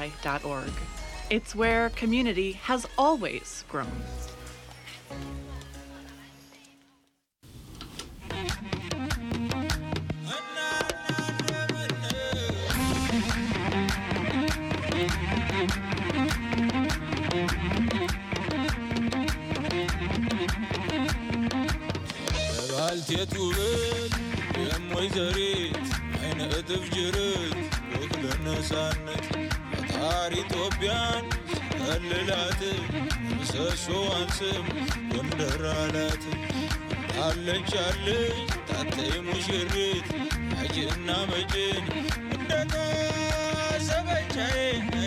kfai.org. It's where community has always grown. ባልቴቱ ብል የሞይ ዘሪት አይነ እጥፍ ጅርት ወክለ ነፃነት ፈጣሪ ኢትዮጵያን ከልላት ምሰሶዋን ስም ጎንደር አላት አለች አለች ታተይ ሙሽሪት አጅና መጭን እንደታሰበቻዬ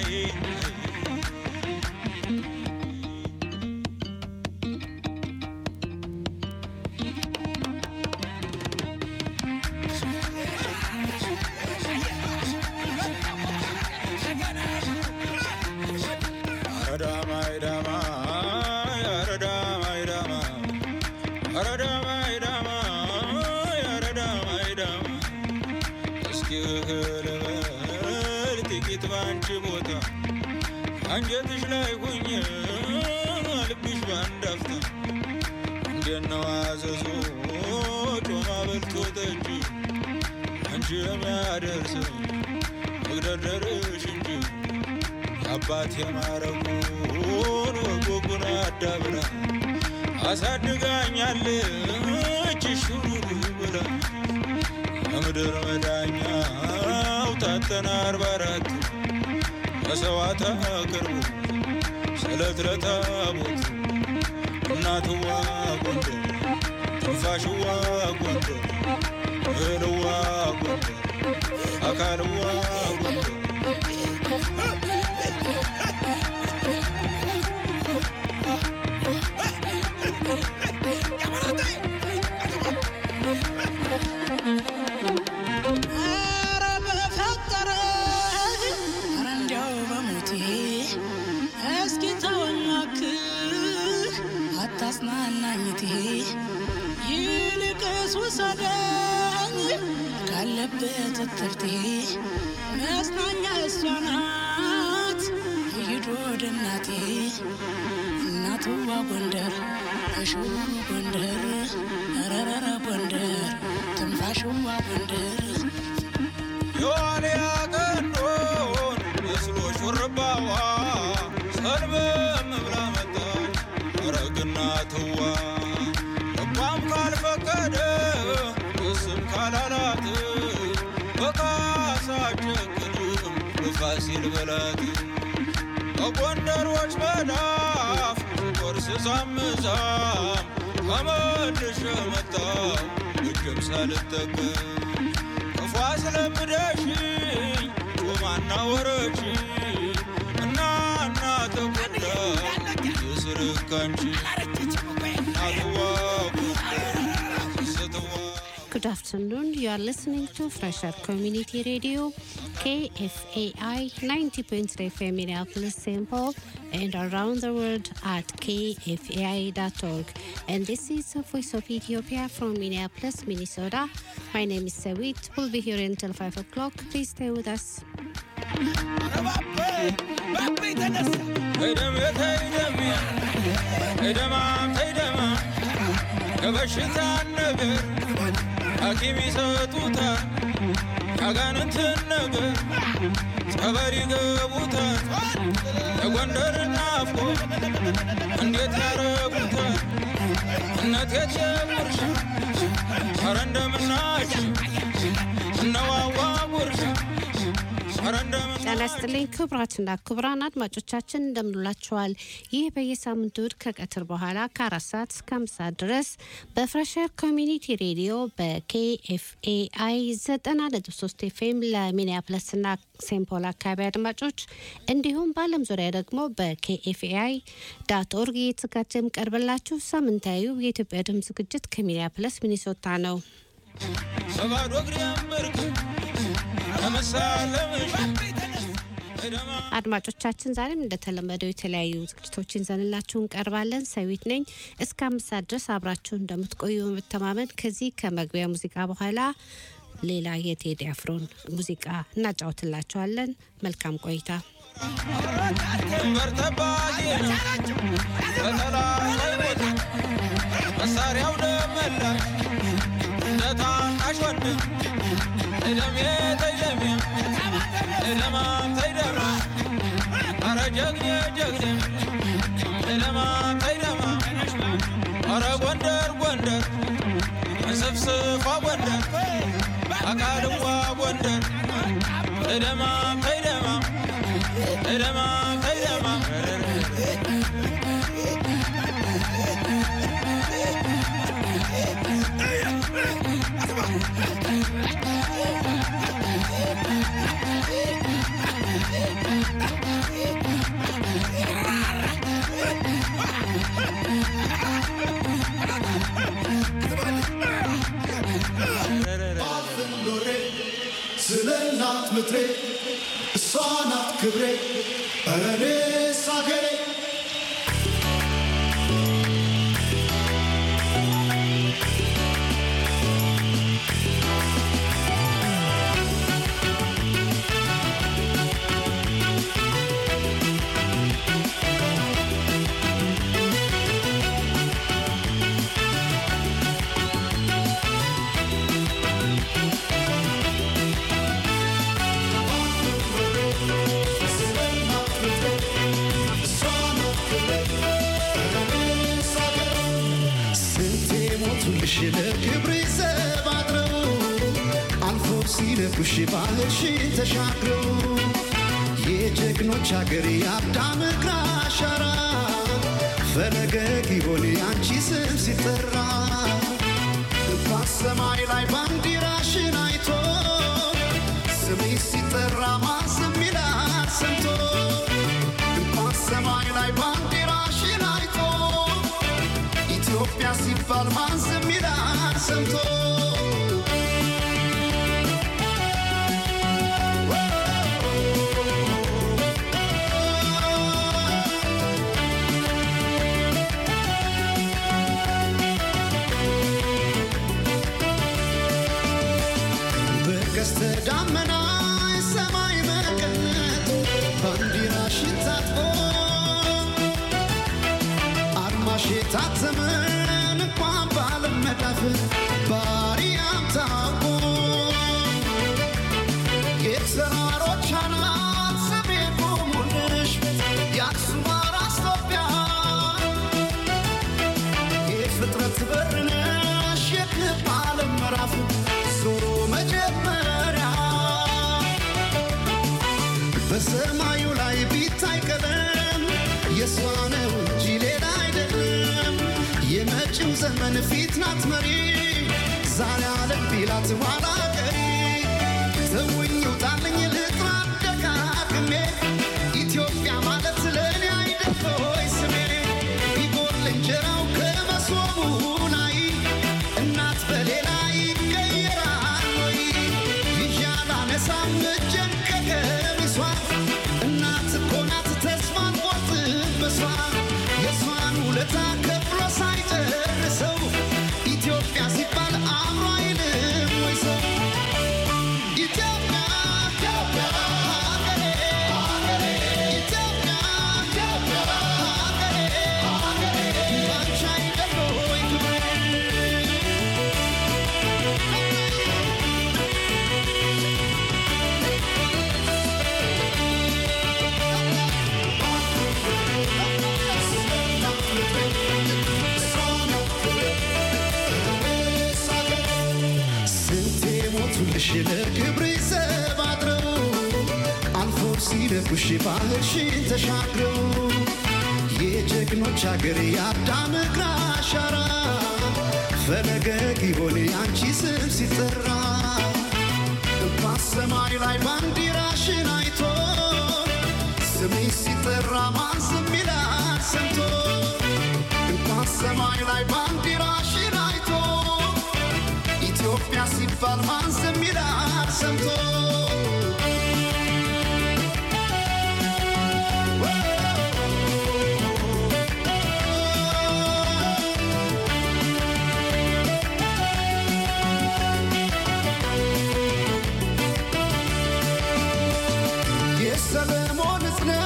አንጀትሽ ላይ ሁኝ ልብሽ ባንዳፍታ እንደነው አዘዞ ጮማ በልቶ ጠጅ አንቺ የሚያደርስ መግደርደርሽ እንጂ አባት የማረጉን ወጎጉን አዳብራ አሳድጋኛለች ሹሩሩ ብላ ከምድር መዳኛው ታጠና አርባ አራት መሰዋዕት አቅርቡ ስለት ለታቦት እናትዋ ጎንደር ትንፋሽዋ ጎንደር እህልዋ ጎንደር አካልዋ ጎንደር ኧረ በፈጠረ ኧረ እንዲያው በሞቴ እስኪ ተወኝ እባክህ አታጽናናኝቴ ይልቅስ ውሰደኝ ካለበት እትብቴ መጽናኛ እሷ ናት ሂድ ወደ እናቴ እናትዋ ጎንደር እሽው ጎንደር ረረረ ጎንደር ትንፋሽዋ ጎንደር የዋልያ ቀንዶን መስሎ ሹርባዋ ሰልበም ብላ መጣች ረግና ትዋ ልቧም ካልፈቀደ እስም ካላላት በካሳ ጨክንም በፋሲል በላት በጎንደሮች መዳፍ ቆርስ ሳምዛም ተመልሼ መጣሁ እጅም ሳልጠቀም ክፉ አስለምደሽኝ ጮማና ወረች እና እና ተጎዳ የስርካንቺ እናትዋ ስትዋ Good afternoon. You are listening to Fresher Community Radio, KFAI 90.3 FM Minneapolis, St. Paul, and around the world at kfai.org. And this is the Voice of Ethiopia from Minneapolis, Minnesota. My name is Sawit. We'll be here until 5 o'clock. Please stay with us. ተይደም ተይደም ተይደማም ተይደማ ከበሽታ ነገር ሐኪም ይሰጡታል ያጋንንትን ነገር ጸበል ይገቡታል የጎንደር ናፍቆ እንዴት ያረጉታል እነት የጀጉርሽ ኧረ እንደምናችሁ እነዋዋ ጉርሽ ኧረ እንደምን ጤና ይስጥልኝ ክቡራትና ክቡራን አድማጮቻችን እንደምንላችኋል። ይህ በየሳምንቱ እሁድ ከቀትር በኋላ ከአራት ሰዓት እስከ አምስት ሰዓት ድረስ በፍሬሸር ኮሚኒቲ ሬዲዮ በኬኤፍኤአይ ዘጠና ነጥብ ሶስት ኤፍኤም ለሚኒያፕለስና ሴምፖል አካባቢ አድማጮች እንዲሁም በዓለም ዙሪያ ደግሞ በኬኤፍኤአይ ዳት ኦርግ እየተዘጋጀ የሚቀርብላችሁ ሳምንታዊው የኢትዮጵያ ድምፅ ዝግጅት ከሚኒያፕለስ ሚኒሶታ ነው። በባዶ እግሬ አመርክ ከመሳለምሽ ተይደማ አድማጮቻችን ዛሬም እንደተለመደው የተለያዩ ዝግጅቶችን ይዘንላችሁ እንቀርባለን። ሰዊት ነኝ። እስከ አምስት ሰዓት ድረስ አብራችሁ እንደምትቆዩ በመተማመን ከዚህ ከመግቢያ ሙዚቃ በኋላ ሌላ የቴዲ አፍሮን ሙዚቃ እናጫውትላችኋለን። መልካም ቆይታ። ድንበር ጠባቂ ነው በጠላት ሳይሞት መሳሪያው ደመላሽ እንደ ታናሽ ወንድም እደሜ ተይደሜ እደማም ተይደማ አረ ጀግኔ ጀግኔ እደማም ተይደማ አረ ጎንደር ጎንደር እንስፍስፏ ጎንደር አቃልዋ ጎንደር እደማም ተይደማ እደማም ተይደማ ኖሬ ስለ እናት ምድሬ እሷ ናት ክብሬ ኧረ እኔስ አገሬ ስለ እናት ምድሬ እሷ ናት ክብሬ ኧረ እኔስ አገሬ ስንቴ ሞቱልሽ ለክብሬ ዘብ አድረው አልፎ ሲነኩሽ ባህርሽን ተሻግረው የጀግኖች አገር የአዳም እግር አሻራ ፈለገ ጊዮን ያንቺ ስም ሲጠራ በሰማይ ላይ ባንዲራሽን አይቶ ስምሽ ሲጠራ ማስም ይላል ሰምቶ በሰማይ ላይ ባንዲራሽን አይቶ ኢትዮጵያ ሲባል ማስም ይላል ሰምቶ በቀስተ ደመና ሰማይ መቀነት ባንዲራሽን ታጥቆ አድማሽ የታተመን እንኳን ባለም መዳፍ ባሪያም ታውቆ የተራሮች አናት ስሜ ቆሙልሽ የአክሱም አራስ ኢትዮጵያ የፍጥረት በር ነሽ የክብ ዓለም ምዕራፍ ዞሮ መጀመሪያ በሰማዩ ላይ ቢታይ ቀለም የእሷ ነው እንጂ ሌላ አይደለም። የመጪው ዘመን ፊት ናት መሪ ዛሬ አለም ቢላት ኋላ ቀሪ ተውኝ ውጣልኝ ልጥራ ደጋግሜ ኢትዮጵያ ማለት ለእኔ አይደል ሆይ ስሜ ቢጎል እንጀራው ከመሶቡ ላይ እናት በሌላ ይቀየራል ወይ ይዤ አላነሳም እጄን ከቀሚሷ እናት እኮ ናት ተስፋን ቆርጥም በሷ የእሷን ውለታ ከፍሎ ሳይጨርሰው ኢትዮጵያ ሲባል አእምሮ አይልም ወይ ሰው ኢትዮጵያ ኢትዮጵያ ሀገሬ ሀገሬ ኢትዮጵያ ኢትዮጵያ ሀገሬ ሀገሬ ባንቺ አይደል ወይ ክብሬ ስንቴ ሞቱልሽ ለክብሬ ዘብ አድረው አልፎ ሲደጉሽ ባህርሽን ተሻግረው የጀግኖች አገር የአዳም እግር አሻራ ፈለገ ጊዮን ያንቺ ስም ሲጠራ በሰማይ ላይ ባንዲራሽን አይቶ ስምሽ ሲጠራ ማን ዝም ይላል ሰምቶ እንኳን ሰማይ ላይ ባንዲራሽን አይቶ ኢትዮጵያ ሲባል ማን ዝም ይላል ሰምቶ የሰለሞን እዝነ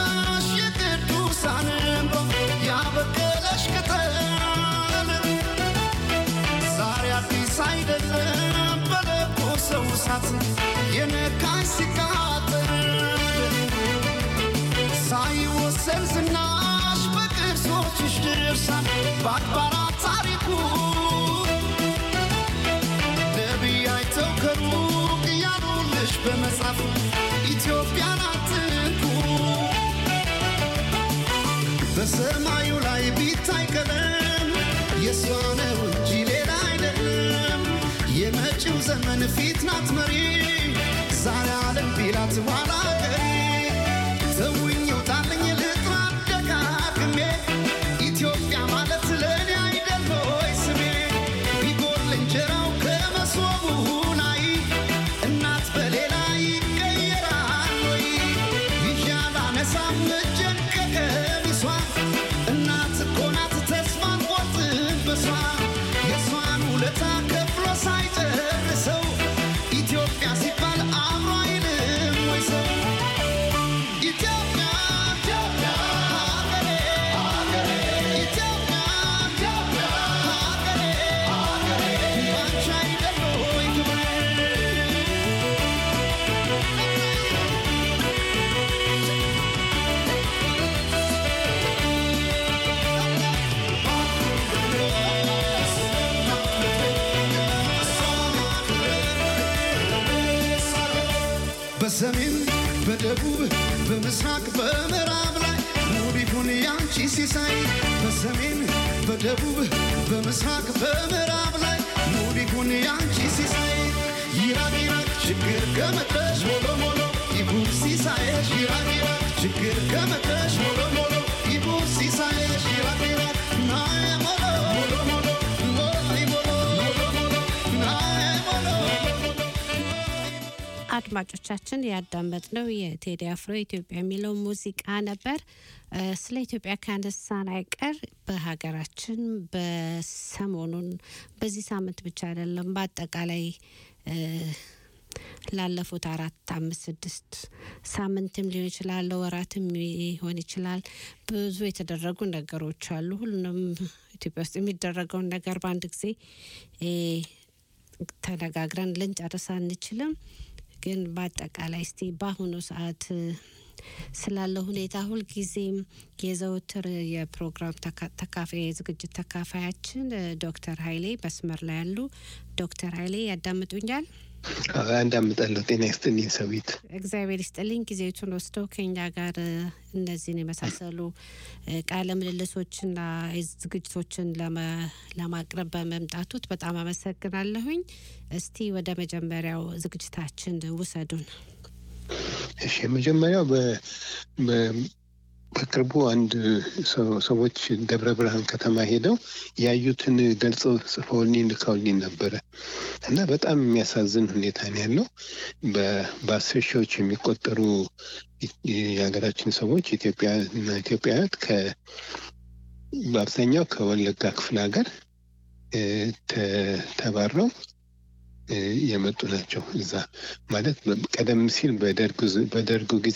እሳት የነካኝ ሲቃጠል ሳይወሰን ዝናሽ በቅርሶችሽ ድርሳን በአድባራት ታሪኩ ነቢይ አይተው ከሩቅ እያሉልሽ በመጻፍ ኢትዮጵያን አትንኩ በሰማዩ ላይ ቢታይ ቀለም የእሷ ነው እንጂ ሌላ አይደለም። የመጪው ዘመን ፊት ናት መሪ ዛሬ ዓለም ቢላት ኋላ ቀሪ ተውኝ ውጣልኝ ልጥራ ደጋግሜ ኢትዮጵያ ማለት ለእኔ አይደል ሆይ ስሜ ቢጎል እንጀራው ከመሶቡ ላይ እናት በሌላ ይቀየራል ወይ ይዣል አነሳም እጄን ከቀሚሷ እናት እኮ ናት ተስፋን ቆርጥም በሷ የእሷን ውለታ ከፍሎ ሳይጨርሰው ኢትዮጵያ ሲባል አብሮ አይልም ወይ ሰው ኢትዮጵያ ኢትዮጵያ ሀገሬ ሀገሬ ኢትዮጵያ ኢትዮጵያ ሀገሬ ሀገሬ ባንቺ አይደል ወይ ክብሬ በሰሜን በደቡብ በምስራቅ በምዕራብ ላይ ሙሉ ይሁን ያንቺ ሲሳይ በሰሜን በደቡብ በምስራቅ በምዕራብ ላይ ሙሉ ይሁን ያንቺ ሲሳይ ይራቅ ይራቅ ችግር ከመጣሽ ሞሎ ሞሎ ይሁን ሲሳይሽ ይራቅ ይራቅ ችግር ከመጣሽ ሞሎ ሞሎ ይሁን ሲሳይሽ ይራቅ ይራቅ ናየ ሞሎ ሞሎ ሞሎ ሞሎ ሞሎ ሞሎ ሞሎ ናየ ሞሎ አድማጮቻችን ያዳመጥነው የቴዲ አፍሮ ኢትዮጵያ የሚለው ሙዚቃ ነበር። እ፣ ስለ ኢትዮጵያ ካነሳን አይቀር በሀገራችን በሰሞኑን በዚህ ሳምንት ብቻ አይደለም፣ በአጠቃላይ እ፣ ላለፉት አራት አምስት ስድስት ሳምንትም ሊሆን ይችላል፣ ወራትም ሊሆን ይችላል። ብዙ የተደረጉ ነገሮች አሉ። ሁሉንም ኢትዮጵያ ውስጥ የሚደረገውን ነገር በአንድ ጊዜ እ፣ ተነጋግረን ልንጨርስ አንችልም። ግን በአጠቃላይ እስቲ በአሁኑ ሰዓት እ፣ ስላለው ሁኔታ ሁልጊዜም የዘውትር የፕሮግራም ተካ- ተካፋይ የዝግጅት ተካፋያችን እ፣ ዶክተር ኃይሌ መስመር ላይ ያሉ ዶክተር ኃይሌ ያዳምጡኛል? አንዳምጣለሁ። ጤና ይስጥልኝ ሰዊት። እግዚአብሔር ይስጥልኝ ጊዜቱን ወስደው ከኛ ጋር እ፣ እነዚህን የመሳሰሉ እ፣ ቃለ ምልልሶችና ዝግጅቶችን ለመ- ለማቅረብ በመምጣቱት በጣም አመሰግናለሁኝ። እስቲ ወደ መጀመሪያው ዝግጅታችን ውሰዱን። እሺ የመጀመሪያው በ- በ- በቅርቡ አንድ ሰው- ሰዎች ደብረ ብርሃን ከተማ ሄደው ያዩትን ገልጸው ጽፈውልኝ ልከውልኝ ነበረ እና በጣም የሚያሳዝን ሁኔታ ነው ያለው። በ- በአስር ሺዎች የሚቆጠሩ ኢ- የሀገራችን ሰዎች ኢትዮጵያ እና ኢትዮጵያውያት ከ በአብዛኛው ከወለጋ ክፍለ ሀገር እ፣ ተ- ተባረው እ፣ የመጡ ናቸው። እዛ ማለት በ- ቀደም ሲል በደርግ ዝ- በደርጉ ጊዜ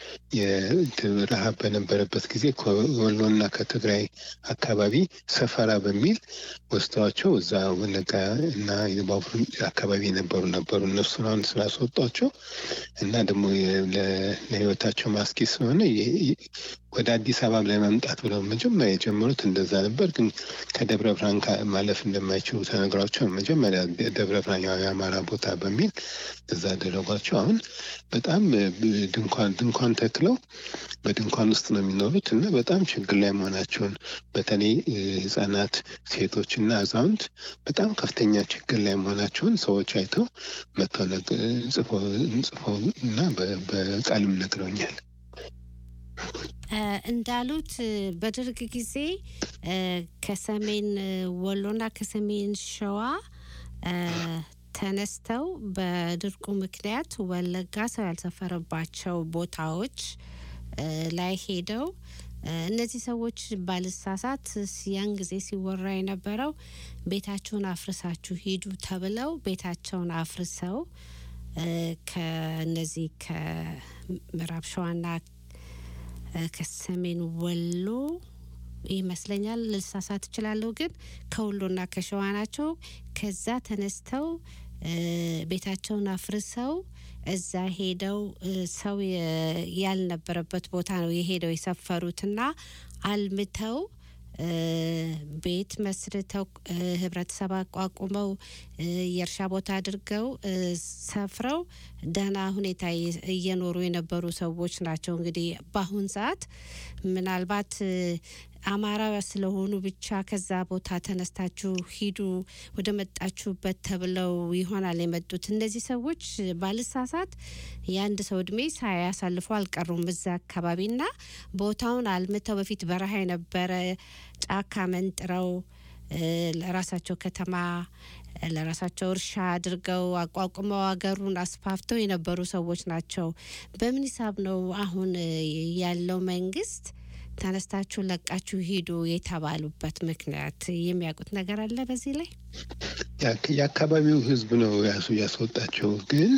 የረሃብ በነበረበት ጊዜ ከወሎና ከትግራይ አካባቢ ሰፈራ በሚል ወስደዋቸው እዛ ወለጋ እና የባቡር አካባቢ የነበሩ ነበሩ። እነሱን አሁን ስላስወጧቸው እና ደግሞ የ- ለ- ለሕይወታቸው ማስኪ ስለሆነ የ- የ- ወደ አዲስ አበባ ለመምጣት ብለው መጀመሪያ የጀመሩት እንደዛ ነበር። ግን ከደብረ ብርሃን ካ- ማለፍ እንደማይችሉ ተነግሯቸው መጀመሪያ ደብረ ብርሃን ያው የአማራ ቦታ በሚል እዛ አደረጓቸው። አሁን በጣም እ፣ ድንኳን ድንኳን ተክለው በድንኳን ውስጥ ነው የሚኖሩት እና በጣም ችግር ላይ መሆናቸውን በተለይ እ፣ ህጻናት፣ ሴቶች እና አዛውንት በጣም ከፍተኛ ችግር ላይ መሆናቸውን ሰዎች አይተው መጥተው ነግ- ጽፈው ጽፈው እና በ- በቃልም ነግረውኛል። እ፣ እንዳሉት እ፣ በደርግ ጊዜ እ፣ ከሰሜን እ፣ ወሎና ከሰሜን ሸዋ እ፣ ተነስተው በድርቁ ምክንያት ወለጋ ሰው ያልሰፈረባቸው ቦታዎች እ፣ ላይ ሄደው እ፣ እነዚህ ሰዎች ባልሳሳት ያን ጊዜ ሲወራ የነበረው ቤታችሁን አፍርሳችሁ ሂዱ ተብለው ቤታቸውን አፍርሰው እ፣ ከነዚህ ከምዕራብ ሸዋና እ፣ ከሰሜን ወሎ ይመስለኛል፣ ልሳሳት እችላለሁ፣ ግን ከወሎና ከሸዋ ናቸው። ከዛ ተነስተው እ፣ ቤታቸውን አፍርሰው እዛ ሄደው እ፣ ሰው የ- ያልነበረበት ቦታ ነው የሄደው የሰፈሩትና አልምተው እ፣ ቤት መስርተው እ፣ ህብረተሰብ አቋቁመው እ፣ የእርሻ ቦታ አድርገው እ፣ ሰፍረው ደህና ሁኔታ እየ- እየኖሩ የነበሩ ሰዎች ናቸው። እንግዲህ በአሁን ሰዓት ምናልባት እ፣ አማራ ስለሆኑ ብቻ ከዛ ቦታ ተነስታችሁ ሂዱ ወደ መጣችሁበት ተብለው ይሆናል የመጡት። እነዚህ ሰዎች ባልሳሳት የአንድ ሰው እድሜ ሳያሳልፉ አልቀሩም እዛ አካባቢና ቦታውን አልምተው በፊት በረሃ የነበረ ጫካ መንጥረው እ፣ ለራሳቸው ከተማ እ፣ ለራሳቸው እርሻ አድርገው አቋቁመው ሀገሩን አስፋፍተው የነበሩ ሰዎች ናቸው። በምን ሂሳብ ነው አሁን እ፣ ያለው መንግስት ተነስታችሁ ለቃችሁ ሂዱ የተባሉበት ምክንያት የሚያውቁት ነገር አለ በዚህ ላይ? የአክ- የአካባቢው ህዝብ ነው ያሱ ያስወጣቸው። ግን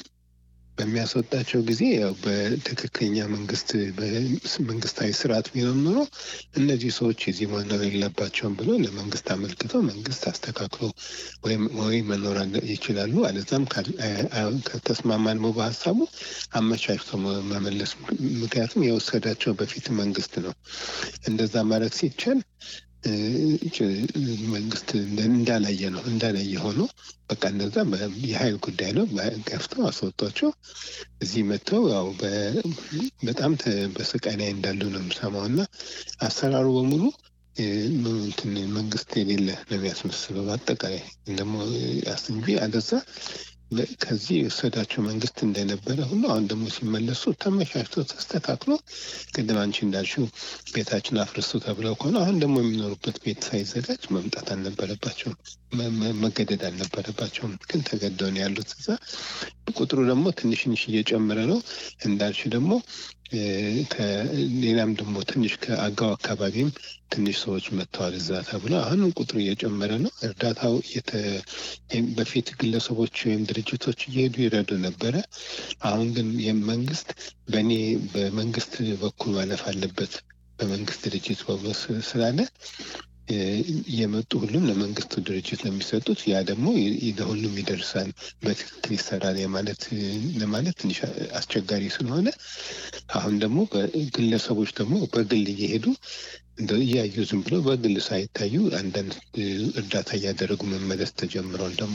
በሚያስወጣቸው ጊዜ ያው በትክክለኛ መንግስት መንግስታዊ ስርዓት ቢኖር ኖሮ እነዚህ ሰዎች የዚህ መኖር የለባቸውም ብሎ ለመንግስት አመልክተው መንግስት አስተካክሎ ወይም ወይ መኖር አለ- ይችላሉ። አለዛም ካል- አ- አ- ከተስማማን በሀሳቡ አመቻችቶ መ- መመለስ። ምክንያቱም የወሰዳቸው በፊት መንግስት ነው። እንደዛ ማድረግ ሲቻል እ፣ ጭ- መንግስት እንደ- እንዳላየ ነው እንዳላየ ሆኖ በቃ እነዛ በ- የሀይል ጉዳይ ነው በ- ገፍተው አስወጧቸው። እዚህ መጥተው ያው በ- በጣም ተ- በስቃይ ላይ እንዳሉ ነው የምሰማው እና አሰራሩ በሙሉ እ፣ ምን- እንትን መንግስት የሌለ ነው የሚያስመስለው በአጠቃላይ ደግሞ አስ እንጂ አለዛ በ- ከዚህ የወሰዳቸው መንግስት እንደነበረ ሁሉ አሁን ደግሞ ሲመለሱ ተመቻችቶ ተስተካክሎ ቅድም አንቺ እንዳልሽው ቤታችን አፍርሱ ተብለው ከሆነ አሁን ደግሞ የሚኖሩበት ቤት ሳይዘጋጅ መምጣት አልነበረባቸውም፣ መ- መ- መገደድ አልነበረባቸውም። ግን ተገደው ነው ያሉት እዛ። ቁጥሩ ደግሞ ትንሽ ትንሽ እየጨመረ ነው እንዳልሽ ደግሞ እ፣ ከሌላም ደግሞ ትንሽ ከአጋው አካባቢም ትንሽ ሰዎች መጥተዋል እዛ ተብሎ አሁንም ቁጥሩ እየጨመረ ነው። እርዳታው እየተ- በፊት ግለሰቦች ወይም ድርጅቶች እየሄዱ ይረዱ ነበረ። አሁን ግን የመንግስት በእኔ በመንግስት በኩል ማለፍ አለበት በመንግስት ድርጅት በኩል ስ- ስላለ እ፣ የመጡ ሁሉም ለመንግስት ድርጅት ነው የሚሰጡት። ያ ደግሞ ይ- ይ- ለሁሉም ይደርሳል፣ በትክክል ይሰራል የማለት ለማለት ትንሽ አስቸጋሪ ስለሆነ አሁን ደግሞ በግለሰቦች ደግሞ በግል እየሄዱ እንደ እያዩ ዝም ብሎ በግል ሳይታዩ አንዳንድ እ፣ እርዳታ እያደረጉ መመለስ ተጀምሯል ደግሞ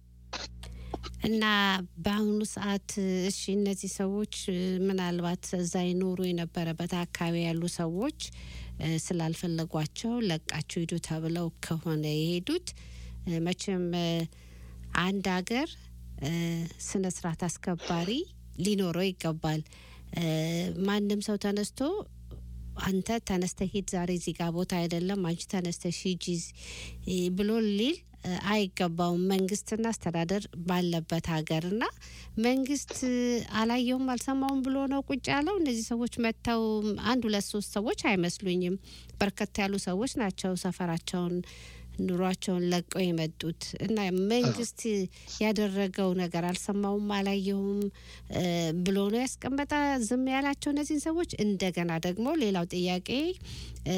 እና በአሁኑ ሰዓት እሺ እነዚህ ሰዎች እ፣ ምናልባት እዛ ይኖሩ የነበረበት አካባቢ ያሉ ሰዎች እ፣ ስላልፈለጓቸው ለቃችሁ ሂዱ ተብለው ከሆነ የሄዱት እ፣ መቼም እ፣ አንድ ሀገር እ፣ ስነ ስርዓት አስከባሪ ሊኖረው ይገባል። እ፣ ማንም ሰው ተነስቶ አንተ ተነስተ ሂድ ዛሬ እዚህ ጋር ቦታ አይደለም አንቺ ተነስተሽ ሂጂ እ፣ ብሎ ሊል እ፣ አይገባውም። መንግስትና አስተዳደር ባለበት ሀገርና መንግስት እ፣ አላየውም አልሰማውም ብሎ ነው ቁጭ ያለው። እነዚህ ሰዎች መጥተው አንድ ሁለት ሶስት ሰዎች አይመስሉኝም። በርከት ያሉ ሰዎች ናቸው ሰፈራቸውን ኑሯቸውን ለቀው የመጡት እና መንግስት ያደረገው ነገር አልሰማውም አላየሁም እ፣ ብሎ ነው ያስቀመጠ ዝም ያላቸው እነዚህን ሰዎች። እንደገና ደግሞ ሌላው ጥያቄ እ፣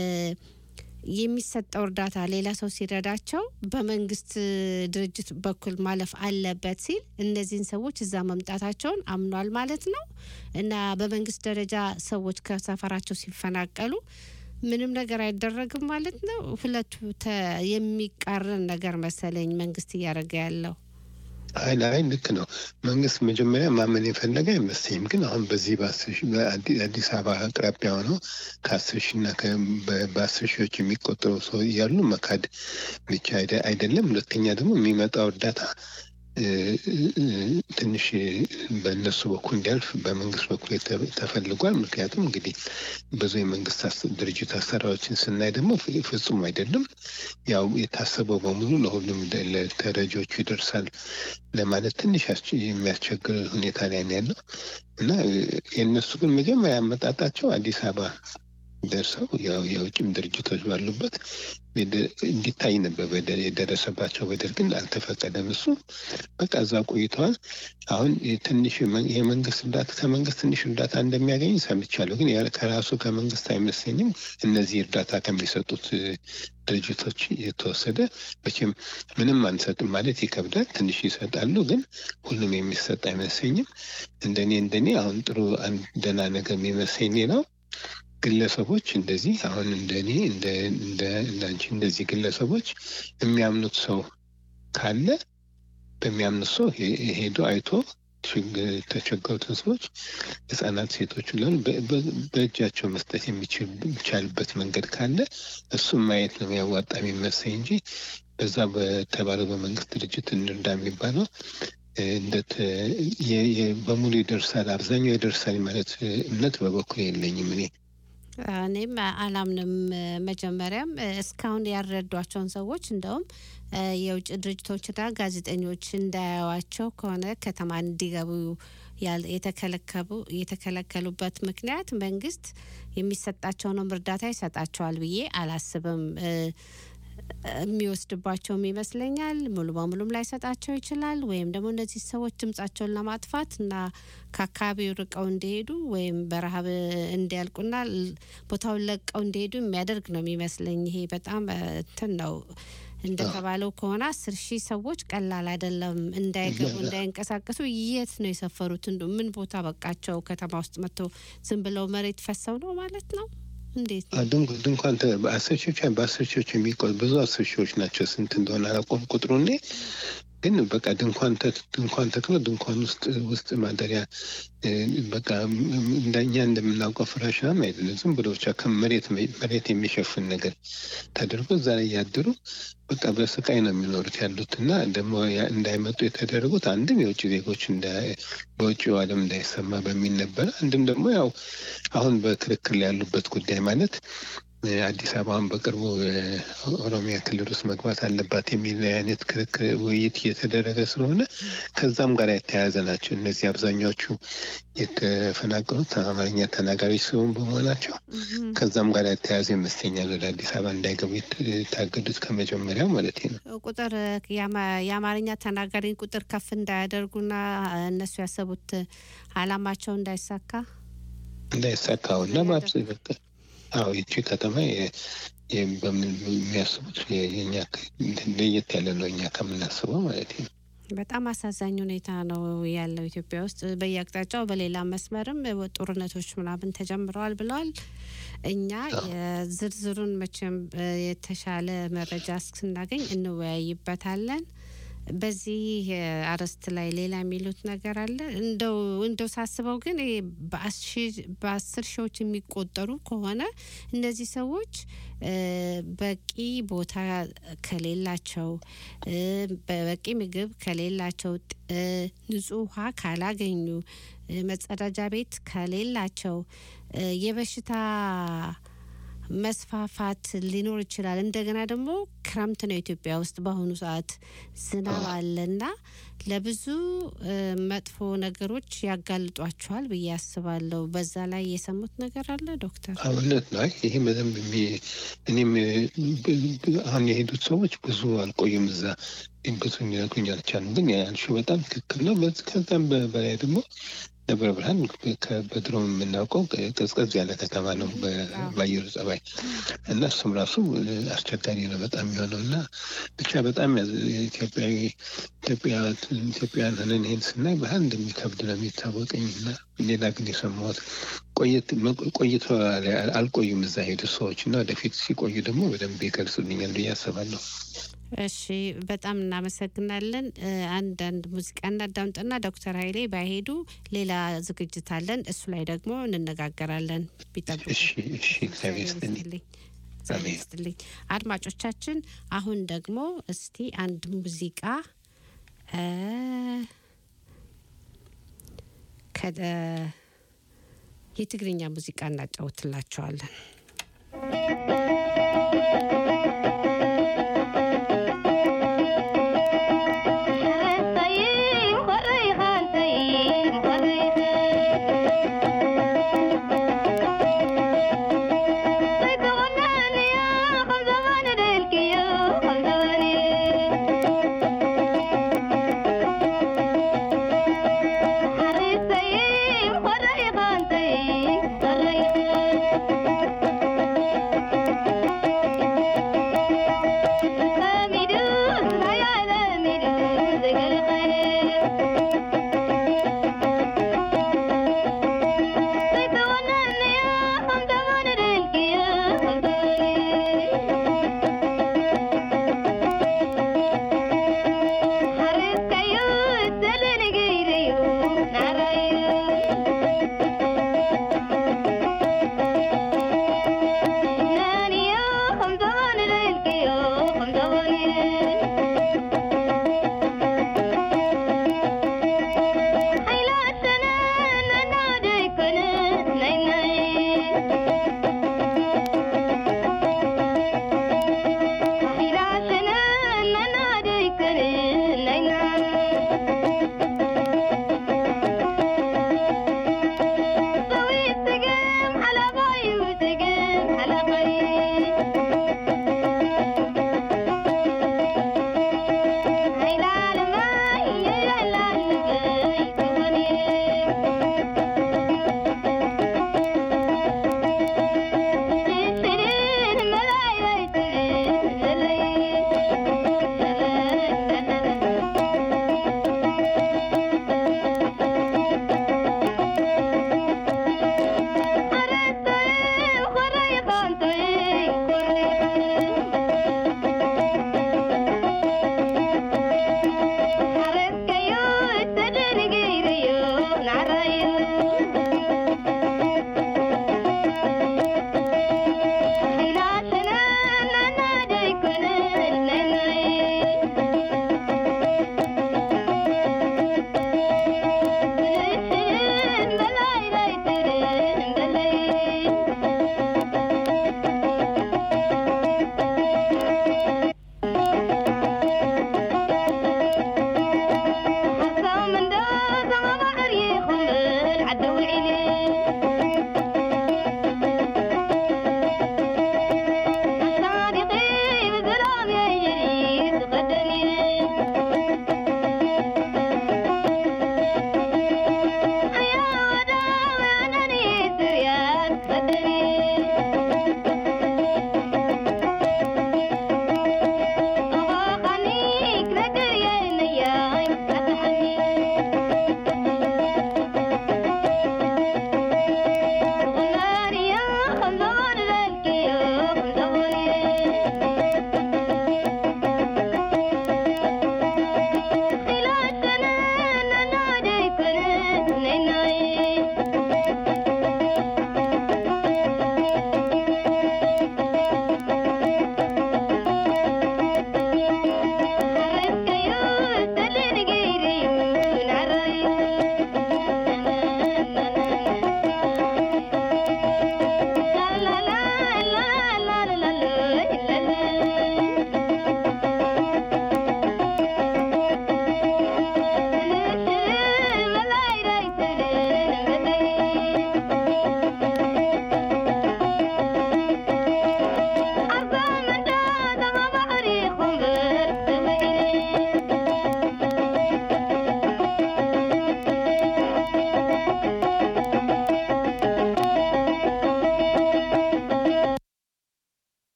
የሚሰጠው እርዳታ ሌላ ሰው ሲረዳቸው በመንግስት ድርጅት በኩል ማለፍ አለበት ሲል እነዚህን ሰዎች እዛ መምጣታቸውን አምኗል ማለት ነው እና በመንግስት ደረጃ ሰዎች ከሰፈራቸው ሲፈናቀሉ ምንም ነገር አይደረግም ማለት ነው። ሁለቱ ተ- የሚቃረን ነገር መሰለኝ መንግስት እያደረገ ያለው። አይ አይ ልክ ነው። መንግስት መጀመሪያ ማመን የፈለገ አይመስለኝም። ግን አሁን በዚህ በአስር ሺህ በአዲ- አዲስ አበባ አቅራቢያ ሆነው ከአስር ሺህ እና ከ- በ- በአስር ሺዎች የሚቆጠሩ ሰው እያሉ መካድ ብቻ አይደ- አይደለም። ሁለተኛ ደግሞ የሚመጣው እርዳታ እ፣ እ፣ ትንሽ በእነሱ በኩል እንዲያልፍ በመንግስት በኩል የተ- ተፈልጓል። ምክንያቱም እንግዲህ ብዙ የመንግስት አስ- ድርጅት አሰራሮችን ስናይ ደግሞ ፍ- ፍጹም አይደለም። ያው የታሰበው በሙሉ ለሁሉም ደ- ለተረጂዎቹ ይደርሳል ለማለት ትንሽ ያስቸ- የሚያስቸግር ሁኔታ ላይ ነው ያለው እና እ፣ የእነሱ ግን መጀመሪያ አመጣጣቸው አዲስ አበባ ደርሰው ያው የውጭም ድርጅቶች ባሉበት የደ- እንዲታይ ነበር በደል የደረሰባቸው በደል ግን አልተፈቀደም። እሱ በቃ እዛ ቆይተዋል። አሁን ትንሽ የመ- የመንግስት እርዳታ ከመንግስት ትንሽ እርዳታ እንደሚያገኝ ሰምቻለሁ። ግን ያ- ከራሱ ከመንግስት አይመስለኝም። እነዚህ እርዳታ ከሚሰጡት እ፣ ድርጅቶች የተወሰደ መቼም ምንም አንሰጥም ማለት ይከብዳል። ትንሽ ይሰጣሉ፣ ግን ሁሉም የሚሰጥ አይመስለኝም። እንደኔ እንደኔ አሁን ጥሩ አንድ ደህና ነገር የሚመስለኝ ሌላው ግለሰቦች እንደዚህ አሁን እንደኔ እንደ እንደ እንዳንቺ እንደዚህ ግለሰቦች የሚያምኑት ሰው ካለ በሚያምኑት ሰው ሄ- ሄዶ አይቶ ችግ- የተቸገሩትን ሰዎች ህጻናት፣ ሴቶች ለን በእጃቸው መስጠት የሚችል የሚቻልበት መንገድ ካለ እሱም ማየት ነው የሚያዋጣ የሚመስለኝ እንጂ በዛ በተባለው በመንግስት ድርጅት እንርዳ የሚባለው እ፣ እንደት የ- የ- በሙሉ ይደርሳል አብዛኛው ይደርሳል ማለት እ፣ እምነት በበኩል የለኝም እኔ እኔም አላምንም። መጀመሪያም እስካሁን ያልረዷቸውን ሰዎች እንደውም እ፣ የውጭ ድርጅቶችና ጋዜጠኞች እንዳያዩዋቸው ከሆነ ከተማ እንዲገቡ ያል- የተከለከሉ የተከለከሉበት ምክንያት መንግስት የሚሰጣቸውንም እርዳታ ይሰጣቸዋል ብዬ አላስብም። እ፣ የሚወስድባቸውም ይመስለኛል። ሙሉ በሙሉም ላይሰጣቸው ይችላል። ወይም ደግሞ እነዚህ ሰዎች ድምጻቸውን ለማጥፋት እና ከአካባቢው ርቀው እንዲሄዱ ወይም በረሀብ እንዲያልቁና ል- ቦታውን ለቀው እንዲሄዱ የሚያደርግ ነው የሚመስለኝ። ይሄ በጣም እ፣ እንትን ነው እንደተባለው ከሆነ አስር ሺህ ሰዎች ቀላል አይደለም። እንዳይገቡ እንዳይንቀሳቀሱ የት ነው የሰፈሩት? እንዱ ምን ቦታ በቃቸው? ከተማ ውስጥ መጥተው ዝም ብለው መሬት ፈሰው ነው ማለት ነው? እንዴት ነው? ድንኳን ድንኳን ተ- በአስር ሺዎች በአስር ሺዎች የሚቆ ብዙ አስር ሺዎች ናቸው። ስንት እንደሆነ አላውቀውም ቁጥሩ እኔ ግን በቃ ድንኳን ተ- ድንኳን ተክሎ ድንኳን ውስጥ ውስጥ ማደሪያ እ፣ በቃ ም- ም- እንደኛ እንደምናውቀው ፍራሽ ምናምን አይደለም። ዝም ብሎ ብቻ ከመሬት መሬት የሚሸፍን ነገር ተደርጎ እዛ ላይ ያደሩ በቃ በስቃይ ነው የሚኖሩት ያሉት እና ደግሞ ያ- እንዳይመጡ የተደረጉት አንድም የውጭ ዜጎች እንዳ- በውጭው ዓለም እንዳይሰማ በሚል ነበረ። አንድም ደግሞ ያው አሁን በክርክር ላይ ያሉበት ጉዳይ ማለት እ፣ አዲስ አበባን በቅርቡ እ፣ ኦሮሚያ ክልል ውስጥ መግባት አለባት የሚል አይነት ክርክር ውይይት እየተደረገ ስለሆነ ከዛም ጋር የተያያዘ ናቸው። እነዚህ አብዛኛዎቹ የተፈናቀሉት አማርኛ ተናጋሪዎች ሲሆን በመሆናቸው ከዛም ጋር የተያያዘ ይመስለኛል ወደ አዲስ አበባ እንዳይገቡ የት- የታገዱት ከመጀመሪያው ማለት ነው። ቁጥር የአማ- የአማርኛ ተናጋሪን ቁጥር ከፍ እንዳያደርጉና እነሱ ያሰቡት አላማቸው እንዳይሳካ እንዳይሳካው እና ማብስ በቃ አዎ ይቺ ከተማ የ- የ- በምን የሚያስቡት የ- የኛ ክ- ለየት ያለ ነው እኛ ከምናስበው ማለት ነው። በጣም አሳዛኝ ሁኔታ ነው ያለው ኢትዮጵያ ውስጥ በየአቅጣጫው በሌላ መስመርም ጦርነቶች ምናምን ተጀምረዋል ብለዋል። እኛ የዝርዝሩን መቼም እ፣ የተሻለ መረጃ ስናገኝ እንወያይበታለን። በዚህ እ፣ አርዕስት ላይ ሌላ የሚሉት ነገር አለ? እንደው እንደው ሳስበው ግን ይሄ በአሺ- በአስር ሺዎች የሚቆጠሩ ከሆነ እነዚህ ሰዎች እ፣ በቂ ቦታ ከሌላቸው እ፣ በቂ ምግብ ከሌላቸው ጥ- እ፣ ንጹህ ውሃ ካላገኙ እ፣ መጸዳጃ ቤት ከሌላቸው እ፣ የበሽታ መስፋፋት ሊኖር ይችላል። እንደገና ደግሞ ክረምት ነው ኢትዮጵያ ውስጥ በአሁኑ ሰዓት ዝናብ አለና ለብዙ እ፣ መጥፎ ነገሮች ያጋልጧቸዋል ብዬ አስባለሁ። በዛ ላይ የሰሙት ነገር አለ ዶክተር? እውነት ነው። አይ ይሄ በደንብ የሚ- እኔም ብ- ብ- አሁን የሄዱት ሰዎች ብዙ አልቆዩም እዛ ብዙ ሊነግሩኝ አልቻሉም። ግን ያልሽው በጣም ትክክል ነው። በዚ- ከዛም በ- በላይ ደግሞ ደብረ ብርሃን ከ- በድሮ የምናውቀው ቀዝቀዝ ያለ ከተማ ነው በ- በአየሩ ጸባይ እና እሱም ራሱ አስቸጋሪ ነው በጣም የሚሆነው እና ብቻ በጣም ያዝ- ኢትዮጵያዊ ኢትዮጵያ ኢትዮጵያውያን ሆነን ይሄን ስናይ ባህል እንደሚከብድ ነው የሚታወቀኝ እና ሌላ ግን የሰማሁት ቆየት ቆይቶ አልቆዩም እዛ ሄዱ ሰዎች እና ወደፊት ሲቆዩ ደግሞ በደንብ ይገልጹልኛል ብዬ አስባለሁ። እሺ በጣም እናመሰግናለን። እ፣ አንዳንድ ሙዚቃ እናዳምጥና ዶክተር ኃይሌ ባይሄዱ ሌላ ዝግጅት አለን። እሱ ላይ ደግሞ እንነጋገራለን። ቢጠብቁ እሺ እሺ፣ እግዚአብሔር ይስጥልኝ። ይስጥልኝ። እግዚአብሔር አሜን። ይስጥልኝ። አድማጮቻችን አሁን ደግሞ እስቲ አንድ ሙዚቃ እ፣ ከ- የትግርኛ ሙዚቃ እናጫውትላቸዋለን። Thank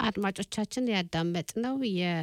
አድማጮቻችን ያዳመጥነው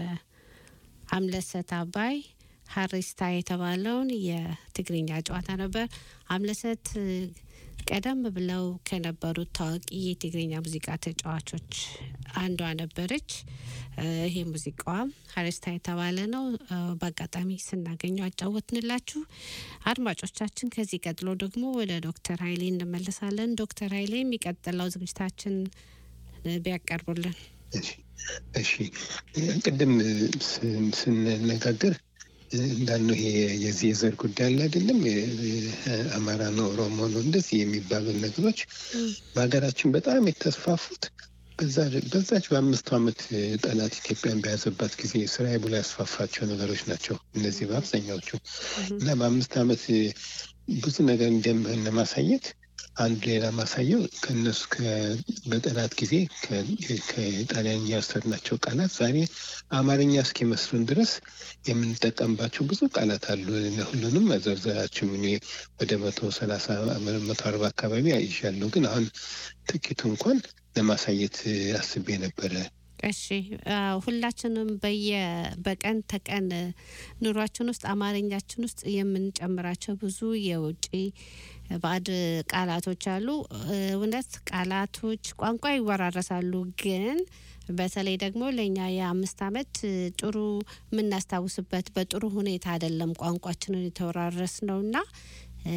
የአምለሰት አባይ ሀሪስታ የተባለውን የትግርኛ ጨዋታ ነበር። አምለሰት እ፣ ቀደም ብለው ከነበሩት ታዋቂ የትግርኛ ሙዚቃ ተጫዋቾች አንዷ ነበረች። እ፣ ይሄ ሙዚቃዋም ሀሪስታ የተባለ ነው። እ፣ በአጋጣሚ ስናገኘው አጫወትንላችሁ። አድማጮቻችን ከዚህ ቀጥሎ ደግሞ ወደ ዶክተር ሀይሌ እንመለሳለን። ዶክተር ሀይሌ የሚቀጥለው ዝግጅታችን እ፣ ቢያቀርቡልን እሺ እሺ ቅድም ስን- ስንነጋገር እንዳልነው ይሄ የዚህ የዘር ጉዳይ አለ አይደለም አማራ ነው ኦሮሞ ነው እንደዚህ የሚባሉ ነገሮች በሀገራችን በጣም የተስፋፉት በዛ- በዛች በአምስቱ ዓመት ጠላት ኢትዮጵያን በያዘባት ጊዜ ስራዬ ብሎ ያስፋፋቸው ነገሮች ናቸው እነዚህ በአብዛኛዎቹ እና በአምስት ዓመት ብዙ ነገር እንደምህን ለማሳየት አንዱ ሌላ ማሳየው ከእነሱ ከ- በጠላት ጊዜ ከ- ከጣሊያንኛ የወሰድናቸው ቃላት ዛሬ አማርኛ እስኪመስሉን ድረስ የምንጠቀምባቸው ብዙ ቃላት አሉ። ሁሉንም መዘርዘራችም እኔ ወደ መቶ ሰላሳ መቶ አርባ አካባቢ አይዣለሁ። ግን አሁን ጥቂቱ እንኳን ለማሳየት አስቤ ነበረ። እሺ አዎ፣ ሁላችንም በየ በቀን ተቀን ኑሯችን ውስጥ አማርኛችን ውስጥ የምንጨምራቸው ብዙ የውጭ ባዕድ ቃላቶች አሉ። እውነት ቃላቶች ቋንቋ ይወራረሳሉ፣ ግን በተለይ ደግሞ ለእኛ የአምስት ዓመት ጥሩ የምናስታውስበት በጥሩ ሁኔታ አይደለም ቋንቋችንን የተወራረስ ነውና እ፣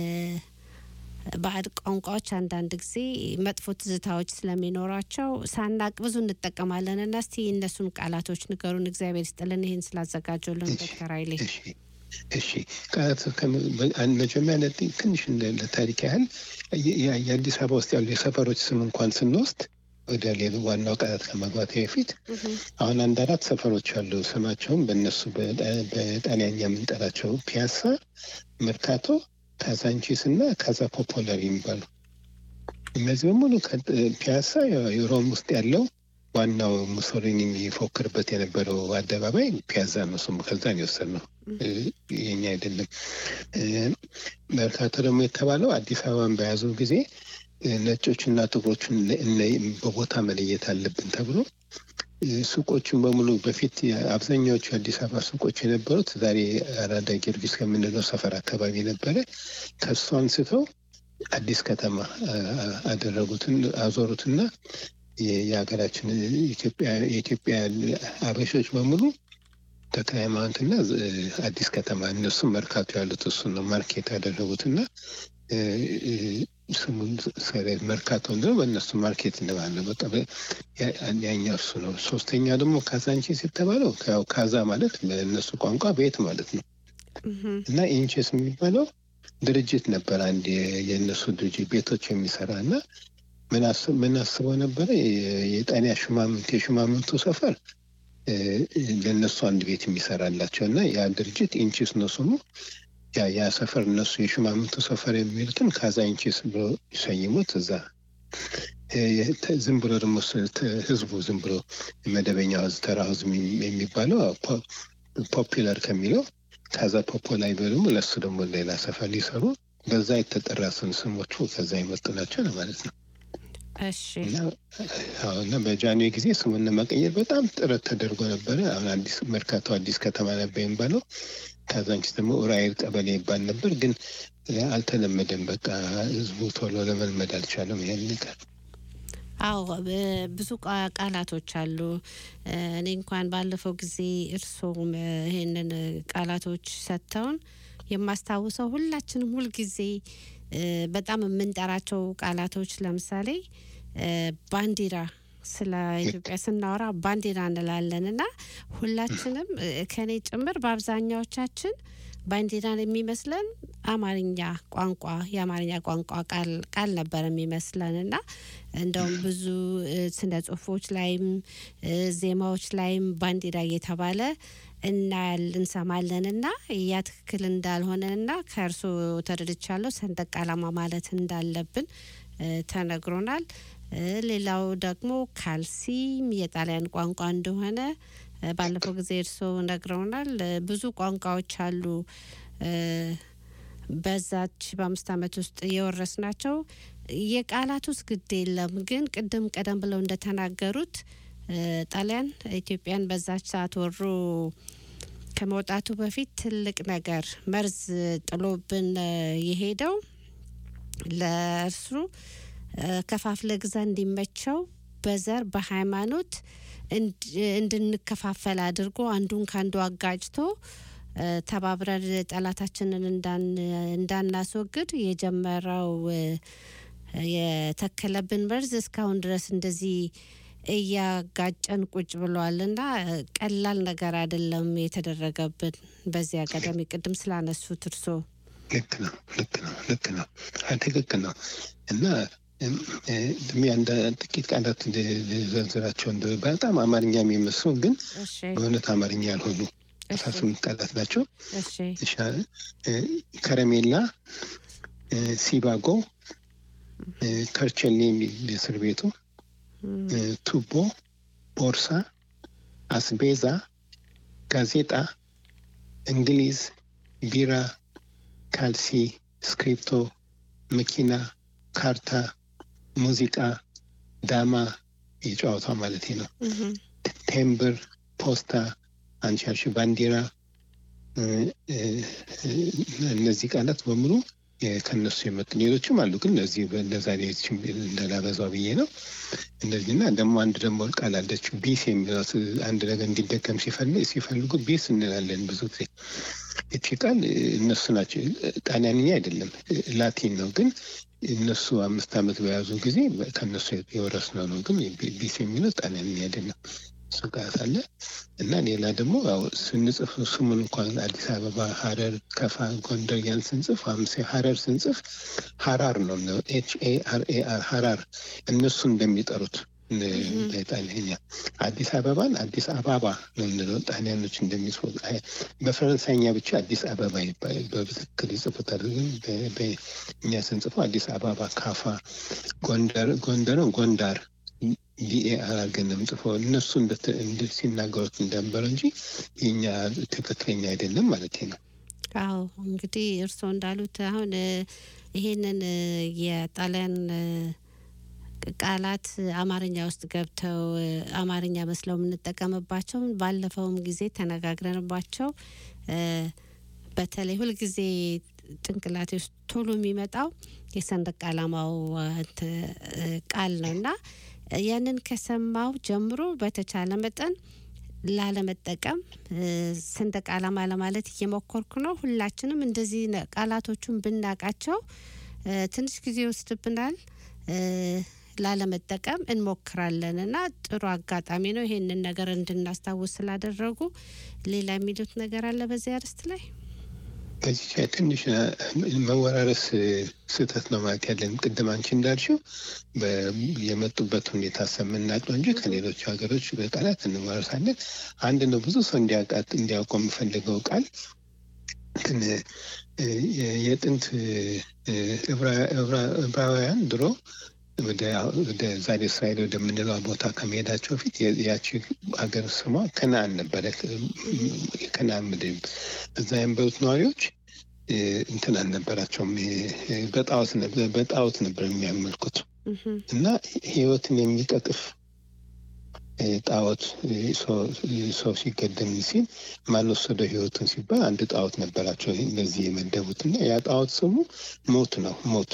ባዕድ ቋንቋዎች አንዳንድ ጊዜ መጥፎ ትዝታዎች ስለሚኖራቸው ሳናቅ ብዙ እንጠቀማለን እና እስቲ እነሱን ቃላቶች ንገሩን። እግዚአብሔር ይስጥልን ይህን ስላዘጋጁልን ዶክተር ኃይሌ። እሺ እሺ ቃላት ከመ- በ- አንድ መጀመሪያ ለ- ትንሽ እንደ ለታሪክ ያህል የ- የ- የአዲስ አበባ ውስጥ ያሉ የሰፈሮች ስም እንኳን ስንወስድ ወደ ሌሎ ዋናው ቃላት ከመግባት በፊት አሁን አንድ አራት ሰፈሮች አሉ። ስማቸውም በእነሱ በጣ- በጣሊያኛ የምንጠራቸው ፒያሳ፣ መርካቶ፣ ካዛንቺስ እና ካዛ ፖፖላር የሚባሉ እነዚህ በሙሉ ከ- ፒያሳ የሮም ውስጥ ያለው ዋናው ሙሶሊኒ የሚፎክርበት የነበረው አደባባይ ፒያዛ ነው። ስሙ ከዛ ነው የወሰድነው፣ እ፣ የኛ አይደለም። እ፣ መርካቶ ደግሞ የተባለው አዲስ አበባን በያዙ ጊዜ እ፣ ነጮችና ጥቁሮችን ለ- እነ- በቦታ መለየት አለብን ተብሎ እ፣ ሱቆቹን በሙሉ በፊት የ- አብዛኛዎቹ የአዲስ አበባ ሱቆች የነበሩት ዛሬ አራዳ ጊዮርጊስ ከምንለው ሰፈር አካባቢ ነበረ። ከሱ አንስተው አዲስ ከተማ አ- አ- አደረጉትን አዞሩትና የ- የሀገራችን ኢትዮጵያ የኢትዮጵያ አበሾች በሙሉ ተክለ ሃይማኖትና እ፣ አዲስ ከተማ እነሱም መርካቶ ያሉት እሱን ነው ማርኬት ያደረጉትና እ፣ እ፣ ስሙን ሰ- መርካቶ ነው በእነሱ ማርኬት እንደማለ በቃ በ- ያ- ያኛው እሱ ነው። ሶስተኛ ደግሞ ካዛንቺስ የተባለው ያው ካዛ ማለት በእነሱ ቋንቋ ቤት ማለት ነው እህም፣ እና ኢንቼስ የሚባለው ድርጅት ነበር። አንድ የ- የእነሱ ድርጅት ቤቶች የሚሰራ እና ምን አስ- ምን አስበው ነበረ የ- የጣሊያ ሹማምንት የሹማምንቱ ሰፈር እ፣ ለእነሱ አንድ ቤት የሚሰራላቸው እና ያ ድርጅት ኢንቺስ ነው ስሙ። ያ ያ ሰፈር እነሱ የሹማምንቱ ሰፈር የሚሉትን ካዛ ኢንቺስ ብሎ ይሰይሙት እዛ እ፣ የተ- ዝም ብሎ ደግሞ ስ- ተ- ህዝቡ ዝም ብሎ መደበኛ ህዝብ ተራ ህዝብ የሚ- የሚባለው ፖ- ፖፑላር ከሚለው ከዛ ፖፖላይ ደግሞ ለእሱ ደግሞ ሌላ ሰፈር ሊሰሩ በዛ የተጠራ ስም ስሞቹ ከዛ የመጡ ናቸው ለማለት ነው። እሺ እና አዎ፣ እና በጃንዌ ጊዜ ስሙን ለመቀየር በጣም ጥረት ተደርጎ ነበረ። አሁን አዲስ መርካቶ አዲስ ከተማ ነበር የሚባለው። ካዛንቺስ ደግሞ ኡራኤል ቀበሌ ይባል ነበር፣ ግን እ፣ አልተለመደም። በቃ ህዝቡ ቶሎ ለመልመድ አልቻለም ይሄን ነገር። አዎ ብ- ብዙ ቃ- ቃላቶች አሉ። እ፣ እኔ እንኳን ባለፈው ጊዜ እርስዎም እ፣ ይህንን እ፣ ቃላቶች ሰጥተውን የማስታውሰው ሁላችንም ሁልጊዜ እ፣ በጣም የምንጠራቸው ቃላቶች ለምሳሌ እ፣ ባንዲራ ስለ ኢትዮጵያ ስናወራ ባንዲራ እንላለን እና ሁላችንም እ፣ ከኔ ጭምር በአብዛኛዎቻችን ባንዲራን የሚመስለን አማርኛ ቋንቋ የአማርኛ ቋንቋ ቃል ቃል ነበር የሚመስለን እና እንደውም ብዙ እ፣ ስነ ጽሁፎች ላይም እ፣ ዜማዎች ላይም ባንዲራ እየተባለ እናያል እንሰማለን እና ያ ትክክል እንዳልሆነ እና ከእርሶ ተረድቻለሁ ሰንደቅ ዓላማ ማለት እንዳለብን እ፣ ተነግሮናል። እ፣ ሌላው ደግሞ ካልሲም የጣሊያን ቋንቋ እንደሆነ እ፣ ባለፈው ጊዜ እርስዎ ነግረውናል። እ፣ ብዙ ቋንቋዎች አሉ እ፣ በዛች በአምስት ዓመት ውስጥ የወረስ ናቸው። የቃላት ውስጥ ግድ የለም ግን ቅድም ቀደም ብለው እንደተናገሩት ጣሊያን ኢትዮጵያን በዛች ሰዓት ወሮ ከመውጣቱ በፊት ትልቅ ነገር መርዝ ጥሎብን የሄደው ለእርሱ ከፋፍለ ግዛ እንዲመቸው በዘር በሃይማኖት እንድንከፋፈል አድርጎ አንዱን ከአንዱ አጋጭቶ ተባብረን ጠላታችንን እንዳናስወግድ የጀመረው የተከለብን መርዝ እስካሁን ድረስ እንደዚህ እያጋጨን ቁጭ ብሏል እና ቀላል ነገር አይደለም የተደረገብን። በዚህ አጋጣሚ ቅድም ስላነሱት እርሶ ልክ ነው፣ ልክ ነው፣ ልክ ነው፣ ትክክል ነው እና ጥቂት ቃላት ዘርዝራቸው በጣም አማርኛ የሚመስሉ ግን በእውነት አማርኛ ያልሆኑ አስራ ስምንት ቃላት ናቸው። ከረሜላ፣ ሲባጎ፣ ከርቸሌ የሚል እስር ቤቱ፣ ቱቦ፣ ቦርሳ፣ አስቤዛ፣ ጋዜጣ፣ እንግሊዝ፣ ቢራ፣ ካልሲ፣ ስክሪፕቶ፣ መኪና፣ ካርታ፣ ሙዚቃ፣ ዳማ የጨዋታ ማለት ነው፣ ቴምብር፣ ፖስታ አንቺ ያልሽ ባንዲራ፣ እነዚህ ቃላት በሙሉ ከነሱ የመጡ ሌሎችም አሉ፣ ግን እነዚህ ለዛሬ እንደላበዛው ብዬ ነው። እነዚህና ደግሞ አንድ ደግሞ ቃል አለች ቢስ የሚለው አንድ ነገር እንዲደገም ሲፈልጉ ቢስ እንላለን ብዙ ጊዜ። እቺ ቃል እነሱ ናቸው፣ ጣሊያንኛ አይደለም ላቲን ነው። ግን እነሱ አምስት ዓመት በያዙ ጊዜ ከነሱ የወረስነው ነው። ግን ቢስ የሚለው ጣሊያንኛ አይደለም። እሱ ጋር ሳለ እና ሌላ ደግሞ ያው ስንጽፍ ስሙን እንኳን አዲስ አበባ፣ ሀረር፣ ከፋ፣ ጎንደር ያን ስንጽፍ ሀረር ስንጽፍ ሀራር ነው ኤች ኤ አር ኤ አር ሀራር እነሱ እንደሚጠሩት ጣሊያኛ አዲስ አበባን አዲስ አባባ ነው የምንለው ጣሊያኖች እንደሚጽፉ በፈረንሳይኛ ብቻ አዲስ አበባ ይባላል። በትክክል ይጽፉታል። ግን እኛ ስንጽፈው አዲስ አበባ፣ ካፋ፣ ጎንደር ጎንደርን ጎንዳር ዲኤአር አድርገን ነው የምጽፈው። እነሱ ሲናገሩት እንደነበረ እንጂ የኛ ትክክለኛ አይደለም ማለት ነው። አዎ እንግዲህ እርስዎ እንዳሉት አሁን ይሄንን የጣሊያን ቃላት አማርኛ ውስጥ ገብተው አማርኛ መስለው የምንጠቀምባቸው ባለፈውም ጊዜ ተነጋግረንባቸው በተለይ ሁልጊዜ ጭንቅላቴ ውስጥ ቶሎ የሚመጣው የሰንደቅ ዓላማው ቃል ነው እና ያንን ከሰማው ጀምሮ በተቻለ መጠን ላለመጠቀም ሰንደቅ ዓላማ ለማለት እየሞከርኩ ነው። ሁላችንም እንደዚህ ቃላቶቹን ብናቃቸው ትንሽ ጊዜ ይወስድብናል። ላለመጠቀም እንሞክራለን እና ጥሩ አጋጣሚ ነው ይሄንን ነገር እንድናስታውስ ስላደረጉ። ሌላ የሚሉት ነገር አለ በዚህ አርዕስት ላይ? በዚህ ላይ ትንሽ መወራረስ ስህተት ነው ማለት ያለን። ቅድም አንቺ እንዳልሽው የመጡበት ሁኔታ ሰምናቅ ነው እንጂ ከሌሎች ሀገሮች በቃላት እንወራረሳለን። አንድ ነው ብዙ ሰው እንዲያውቀው የምፈልገው ቃል ግን የጥንት ዕብራውያን ድሮ ወደ ዛሬ እስራኤል ወደምንለው ቦታ ከመሄዳቸው በፊት ያቺ ሀገር ስሟ ከነአን ነበረ። የከነአን ምድር እዛ የነበሩት ነዋሪዎች እንትን አልነበራቸውም። በጣዖት ነበር የሚያመልኩት እና ሕይወትን የሚቀጥፍ ጣዖት ሰው ሲገደም ሲል ማን ወሰደው ሕይወቱን ሲባል አንድ ጣዖት ነበራቸው እነዚህ የመደቡት እና ያ ጣዖት ስሙ ሞት ነው። ሞት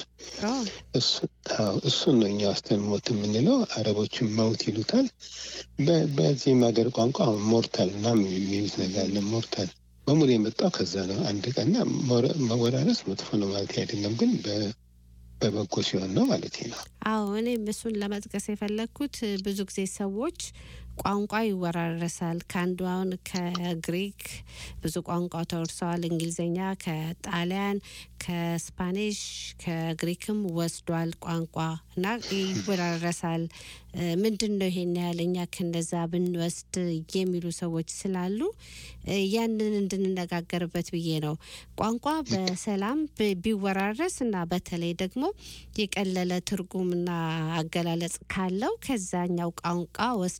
እሱን ነው እኛ ውስጥን ሞት የምንለው። አረቦችን መውት ይሉታል። በዚህም ሀገር ቋንቋ ሞርታል ምናምን የሚሉት ነገር አለ። ሞርታል በሙሉ የመጣው ከዛ ነው። አንድ ቀንና መወራረስ መጥፎ ነው ማለት አይደለም፣ ግን በበጎ ሲሆን ነው ማለት ነው። አዎ እኔም እሱን ለመጥቀስ የፈለግኩት ብዙ ጊዜ ሰዎች ቋንቋ ይወራረሳል። ከአንዱ አሁን ከግሪክ ብዙ ቋንቋ ተወርሰዋል። እንግሊዝኛ ከጣሊያን፣ ከስፓኒሽ፣ ከግሪክም ወስዷል ቋንቋ እና ይወራረሳል። ምንድን ነው ይሄን ያህል እኛ ከነዛ ብንወስድ የሚሉ ሰዎች ስላሉ ያንን እንድንነጋገርበት ብዬ ነው። ቋንቋ በሰላም ቢወራረስ እና በተለይ ደግሞ የቀለለ ትርጉምና አገላለጽ ካለው ከዛኛው ቋንቋ ወስደን ብን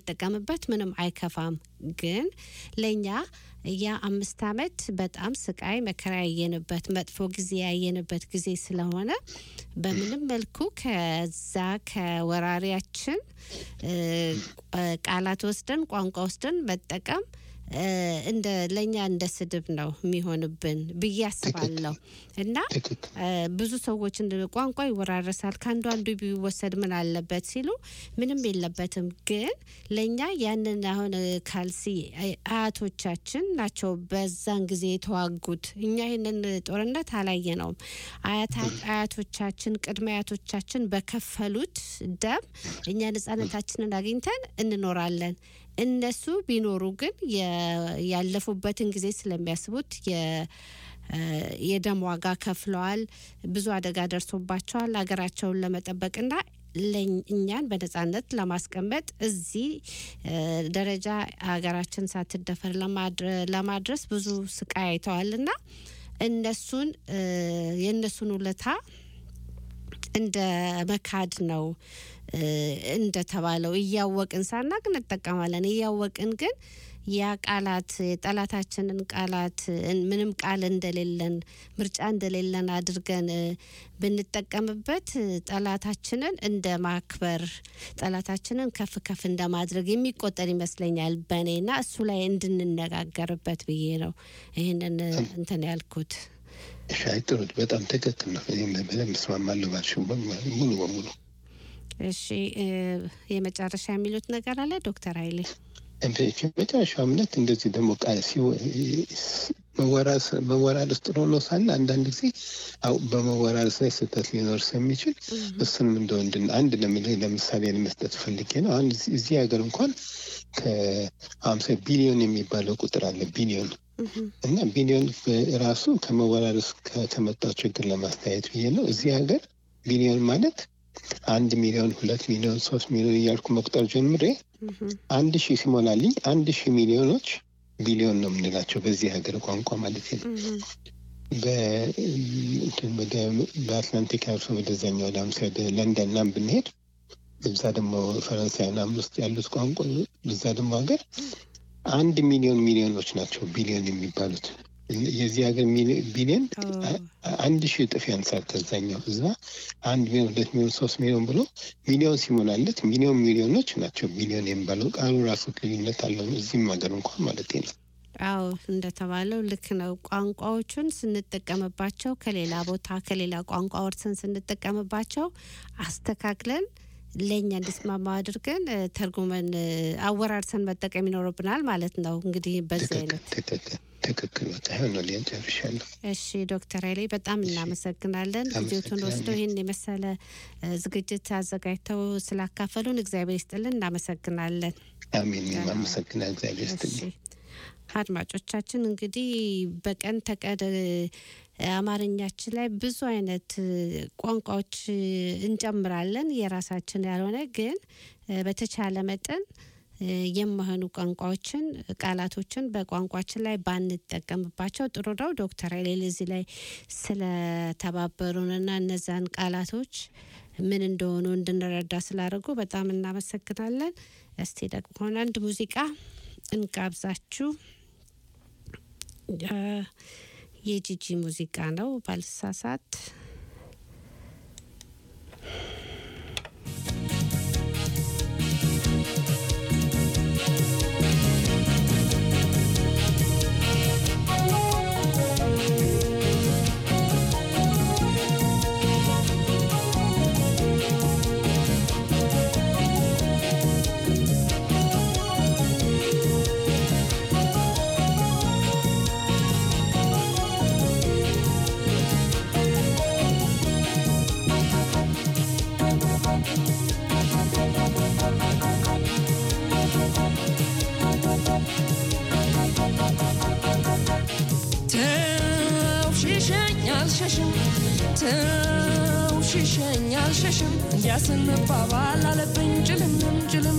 ብንጠቀምበት ምንም አይከፋም። ግን ለእኛ ያ አምስት ዓመት በጣም ስቃይ መከራ ያየንበት መጥፎ ጊዜ ያየንበት ጊዜ ስለሆነ በምንም መልኩ ከዛ ከወራሪያችን እ፣ ቃላት ወስደን ቋንቋ ወስደን መጠቀም እ፣ እንደ ለእኛ እንደ ስድብ ነው የሚሆንብን ብዬ አስባለሁ እና ትክክል እ፣ ብዙ ሰዎች እንደ ቋንቋ ይወራረሳል ከአንዱ አንዱ ቢወሰድ ምን አለበት ሲሉ ምንም የለበትም። ግን ለእኛ ያንን አሁን እ፣ ካልሲ አይ- አያቶቻችን ናቸው በዛን ጊዜ የተዋጉት። እኛ ይህንን ጦርነት አላየ ነውም። አያቶቻችን ቅድመ አያቶቻችን በከፈሉት ደም እኛ ነጻነታችንን አግኝተን እንኖራለን። እነሱ ቢኖሩ ግን የ- ያለፉበትን ጊዜ ስለሚያስቡት የ- እ፣ የደም ዋጋ ከፍለዋል። ብዙ አደጋ ደርሶባቸዋል ሀገራቸውን ለመጠበቅና ለኝ- እኛን በነጻነት ለማስቀመጥ እዚህ እ፣ ደረጃ ሀገራችን ሳትደፈር ለማድረ- ለማድረስ ብዙ ስቃይ አይተዋልና እነሱን እ፣ የእነሱን ውለታ እንደ መካድ ነው እ፣ እንደተባለው እያወቅን ሳናቅ እንጠቀማለን። እያወቅን ግን ያ ቃላት የጠላታችንን ቃላት እ፣ ምንም ቃል እንደሌለን ምርጫ እንደሌለን አድርገን እ፣ ብንጠቀምበት እ፣ ጠላታችንን እንደ ማክበር ጠላታችንን ከፍ ከፍ እንደማድረግ የሚቆጠር ይመስለኛል በእኔና እሱ ላይ እንድንነጋገርበት ብዬ ነው ይህንን እ፣ እንትን ያልኩት። ሻይ ጥሩ በጣም ትክክል ነው። እኔም በደንብ እስማማለሁ ባልሽው ሙሉ በሙሉ እሺ እ፣ የመጨረሻ የሚሉት ነገር አለ ዶክተር ኃይሌ? መጨረሻው እምነት እንደዚህ ደግሞ ቃል መወራረስ ጥሩ ነው ሳለ አንዳንድ ጊዜ አው በመወራረስ ላይ ስህተት ሊኖር ስለሚችል እሱንም እንደ ወንድ አንድ ለምልህ ለምሳሌ ለመስጠት ፈልጌ ነው። አሁን እዚህ- እዚህ ሀገር እንኳን ከሀምሳ ቢሊዮን የሚባለው ቁጥር አለ ቢሊዮን እና ቢሊዮን ራሱ ከመወራረስ ከ- ከመጣው ችግር ለማስተያየት ብዬ ነው። እዚህ ሀገር ቢሊዮን ማለት አንድ ሚሊዮን፣ ሁለት ሚሊዮን፣ ሶስት ሚሊዮን እያልኩ መቁጠር ጀምሬ አንድ ሺህ ሲሞላልኝ አንድ ሺህ ሚሊዮኖች ቢሊዮን ነው የምንላቸው በዚህ ሀገር ቋንቋ ማለት ነው። በ- እንትን ወደ በአትላንቲክ አልፎ ወደዛኛው ወደ አምሳ ወደ ለንደን ምናምን ብንሄድ እዛ ደግሞ ፈረንሳይ ምናምን ውስጥ ያሉት ቋንቋ እዛ ደግሞ ሀገር አንድ ሚሊዮን ሚሊዮኖች ናቸው ቢሊዮን የሚባሉት። የዚህ ሀገር ሚሊ- ቢሊዮን አ- አንድ ሺህ እጥፍ ያንሳል ከዛኛው። እዛ አንድ ሚሊዮን፣ ሁለት ሚሊዮን፣ ሶስት ሚሊዮን ብሎ ሚሊዮን ሲሞላለት ሚሊዮን ሚሊዮኖች ናቸው ቢሊዮን የሚባለው ቃሉ ራሱ ልዩነት አለው። እዚህም ሀገር እንኳን ማለት ነው። አዎ እንደተባለው ልክ ነው። ቋንቋዎቹን ስንጠቀምባቸው ከሌላ ቦታ ከሌላ ቋንቋ ወርሰን ስንጠቀምባቸው አስተካክለን ለእኛ እንዲስማማ አድርገን እ፣ ተርጉመን እ፣ አወራርሰን መጠቀም ይኖርብናል ማለት ነው። እንግዲህ በዚህ ትክክል አይነት ትክክል ትክክል። በቃ ይሆነ ሊያን ጨርሻለሁ። እሺ ዶክተር ኃይሌ በጣም እናመሰግናለን። ጊዜዎትን አመሰግናለሁ። ወስደው ይህን የመሰለ እ፣ ዝግጅት አዘጋጅተው ስላካፈሉን እግዚአብሔር ይስጥልን። እናመሰግናለን። አሜን። እኔም አመሰግናለሁ። እግዚአብሔር እሺ ይስጥልኝ። አድማጮቻችን እንግዲህ በቀን ተቀን እ፣ አማርኛችን ላይ ብዙ አይነት እ፣ ቋንቋዎች እ፣ እንጨምራለን የራሳችን ያልሆነ ግን እ፣ በተቻለ መጠን እ፣ የማይሆኑ ቋንቋዎችን ቃላቶችን በቋንቋችን ላይ ባንጠቀምባቸው ጥሩ ነው። ዶክተር ኃይሌ እዚህ ላይ ስለተባበሩንና እነዛን ቃላቶች ምን እንደሆኑ እንድንረዳ ስላደረጉ በጣም እናመሰግናለን። እስቲ ደግሞ አንድ ሙዚቃ እንጋብዛችሁ። እ፣ የጂጂ ሙዚቃ ነው ባልሳሳት። ተው ሽሸኝ አልሸሽም ተው ሽሸኝ አልሸሽም እንዲያስንባባል አለብኝ ጭልምም ጭልም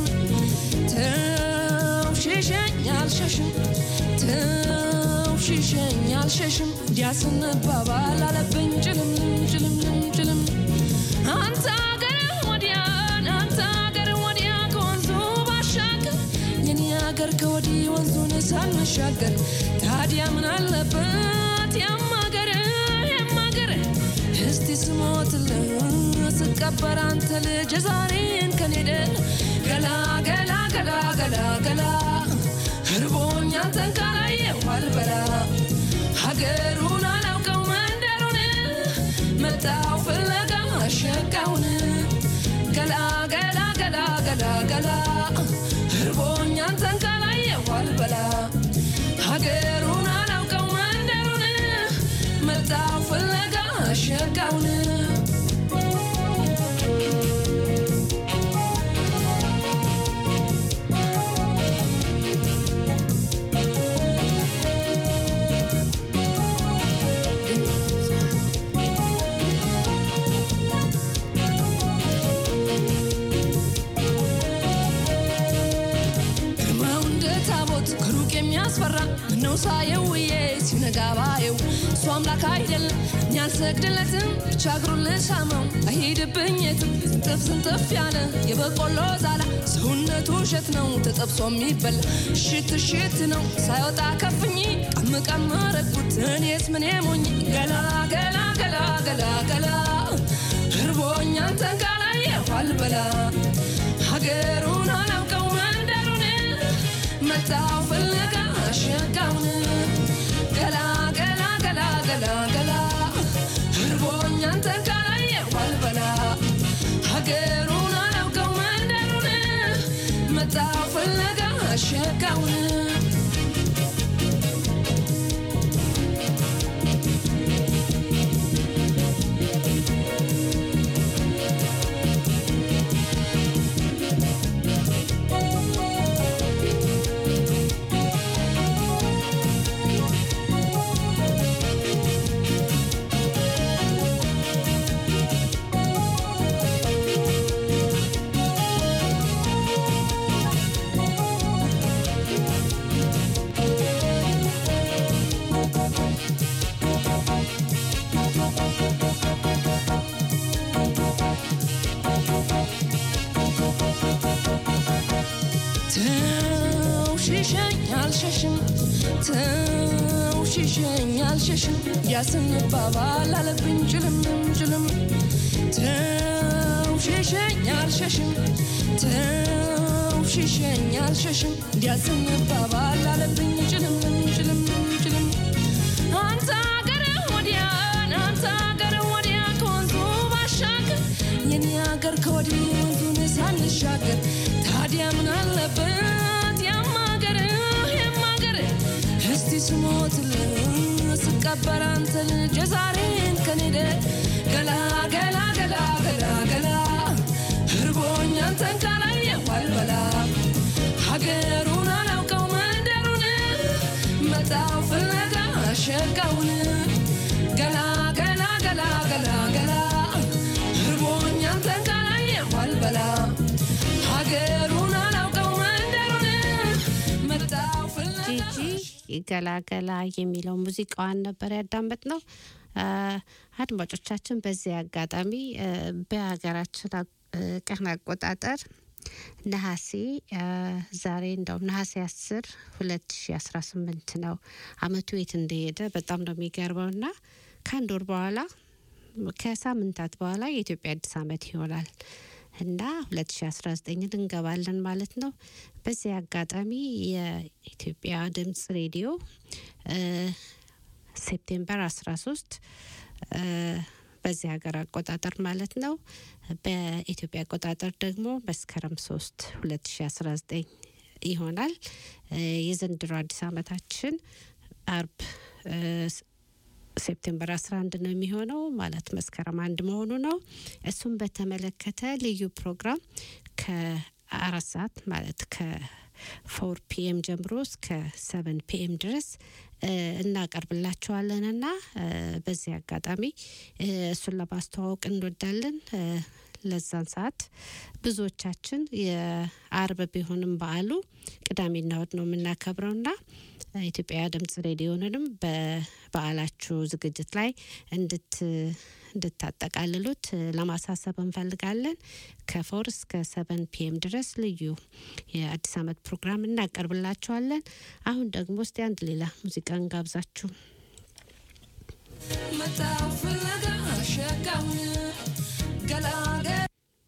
ተው ሽሸኝ አልሸሽም ተው ሽሸኝ አልሸሽም እንዲያስንባባል አለብኝ ጭልምም ጭልምም ጭልም አንተ አገር ወዲያ አንተ አገር ወዲያ ከወንዙ ባሻገር ሀገር ከወዲህ ወንዙን ሳንሻገር ታዲያ ምን አለበት ያማገር ያማገር እስቲ ስሞትልህ ስቀበር አንተ ልጅ ዛሬን ከኔደ ገላ ገላ ገላ ገላ ገላ እርቦኛ አንተን ካላየሁ አልበላ ሀገሩን አላውቀው መንደሩን መጣው ፍለጋ አሸጋውን ገላ ገላ ገላ ገላ ገላ እርቦኛ አንተን ካላየሁ አልበላ ሀገሩን አላውቀው መንደሩን መጣው ፍለጋ አሸጋውን ግርማው እንደ ታቦት ከሩቅ የሚያስፈራ ምነው ሳየው ውዬ ሲነጋ ባየው እሱ አምላክ አይደለም እኔ አልሰግድለትም ብቻ እግሩን ልሳመው አይሄድብኝ የትም ስንጥፍ ስንጥፍ ያለ የበቆሎ ዛላ ሰውነቱ እሸት ነው ተጠብሶ የሚበላ እሽት እሽት ነው ሳይወጣ ከፍኝ ቀም ቀም ረግኩት እኔስ ምን ሞኝ ገላ ገላ ገላ ገላ ገላ እርቦኛ አንተን ካላየሁ አልበላ ሀገሩን አላውቀው መንደሩን መጣው ፍለጋ አሸጋውን ገላ ገላ ገላ ገላ ገላ እርቦኛ አንተን ካላየሁ አልበላ ሀገሩን አላውቀው መንደሩን መጣው ፍለጋ አሸጋውን ተው ሽሸኝ አልሸሽም ተው ሽሸኝ አልሸሽም ያስንባባል አለብኝ ጭልምም ጭልም ተው ሽሸኝ አልሸሽም ተው ሽሸኝ አልሸሽም ያስንባባል አለብኝ ጭልምም ጭልምም ጭልም አንተ አገር ወዲያ አንተ አገር ወዲያ ከወንዙ ባሻገር የኔ አገር ከወዲህ ወንዙን ሳንሻገር ታዲያ ምን አለበት ያማገር ያማገር እስቲ ስሞትልህ ስቀበር አንተ ልጅ የዛሬን ከኔደ ገላ ገላ ገላ ገላ ገላ እርቦኛ አንተን ካላየሁ አልበላ ሀገሩን አላውቀው መንደሩን መጣው ፍለጋ አሸጋውን ገላ ገላ ገላ ገላ ገላ እርቦኛ አንተን ካላየሁ አልበላ ሀገሩን አላውቀው መንደሩን መጣው ፍለጋ ጂጂ ገላገላ የሚለው ሙዚቃዋን ነበር ያዳመጥ ነው። አድማጮቻችን በዚህ አጋጣሚ አ፣ በሀገራችን አ- ቀን አቆጣጠር ነሐሴ አ፣ ዛሬ እንደው ነሐሴ አስር ሁለት ሺ አስራ ስምንት ነው። አመቱ የት እንደሄደ በጣም ነው የሚገርመው እና ከአንድ ወር በኋላ ከሳምንታት በኋላ የኢትዮጵያ አዲስ አመት ይሆናል እና 2019 እንገባለን ማለት ነው። በዚህ አጋጣሚ የኢትዮጵያ ድምጽ ሬዲዮ እ፣ ሴፕቴምበር 13 እ፣ በዚህ ሀገር አቆጣጠር ማለት ነው። በኢትዮጵያ አቆጣጠር ደግሞ መስከረም 3 2019 ይሆናል። እ፣ የዘንድሮ አዲስ አመታችን አርብ እ፣ ሴፕቴምበር 11 ነው የሚሆነው ማለት መስከረም አንድ መሆኑ ነው። እሱም በተመለከተ ልዩ ፕሮግራም ከአራት ሰዓት ማለት ከፎር ፒኤም ጀምሮ እስከ ሰቨን ፒኤም ድረስ እ፣ እናቀርብላችኋለን እና እ፣ በዚህ አጋጣሚ እ፣ እሱን ለማስተዋወቅ እንወዳለን። እ፣ ለዛን ሰዓት ብዙዎቻችን የአርብ ቢሆንም በዓሉ ቅዳሜና እሁድ ነው የምናከብረውና ኢትዮጵያ ድምጽ ሬዲዮንንም በበዓላችሁ ዝግጅት ላይ እንድት እንድታጠቃልሉት ለማሳሰብ እንፈልጋለን። ከፎር እስከ ሰቨን ፒኤም ድረስ ልዩ የአዲስ ዓመት ፕሮግራም እናቀርብላችኋለን። አሁን ደግሞ እስቲ አንድ ሌላ ሙዚቃ እንጋብዛችሁ። መጣው ፍለጋ ሸጋውን ገላገ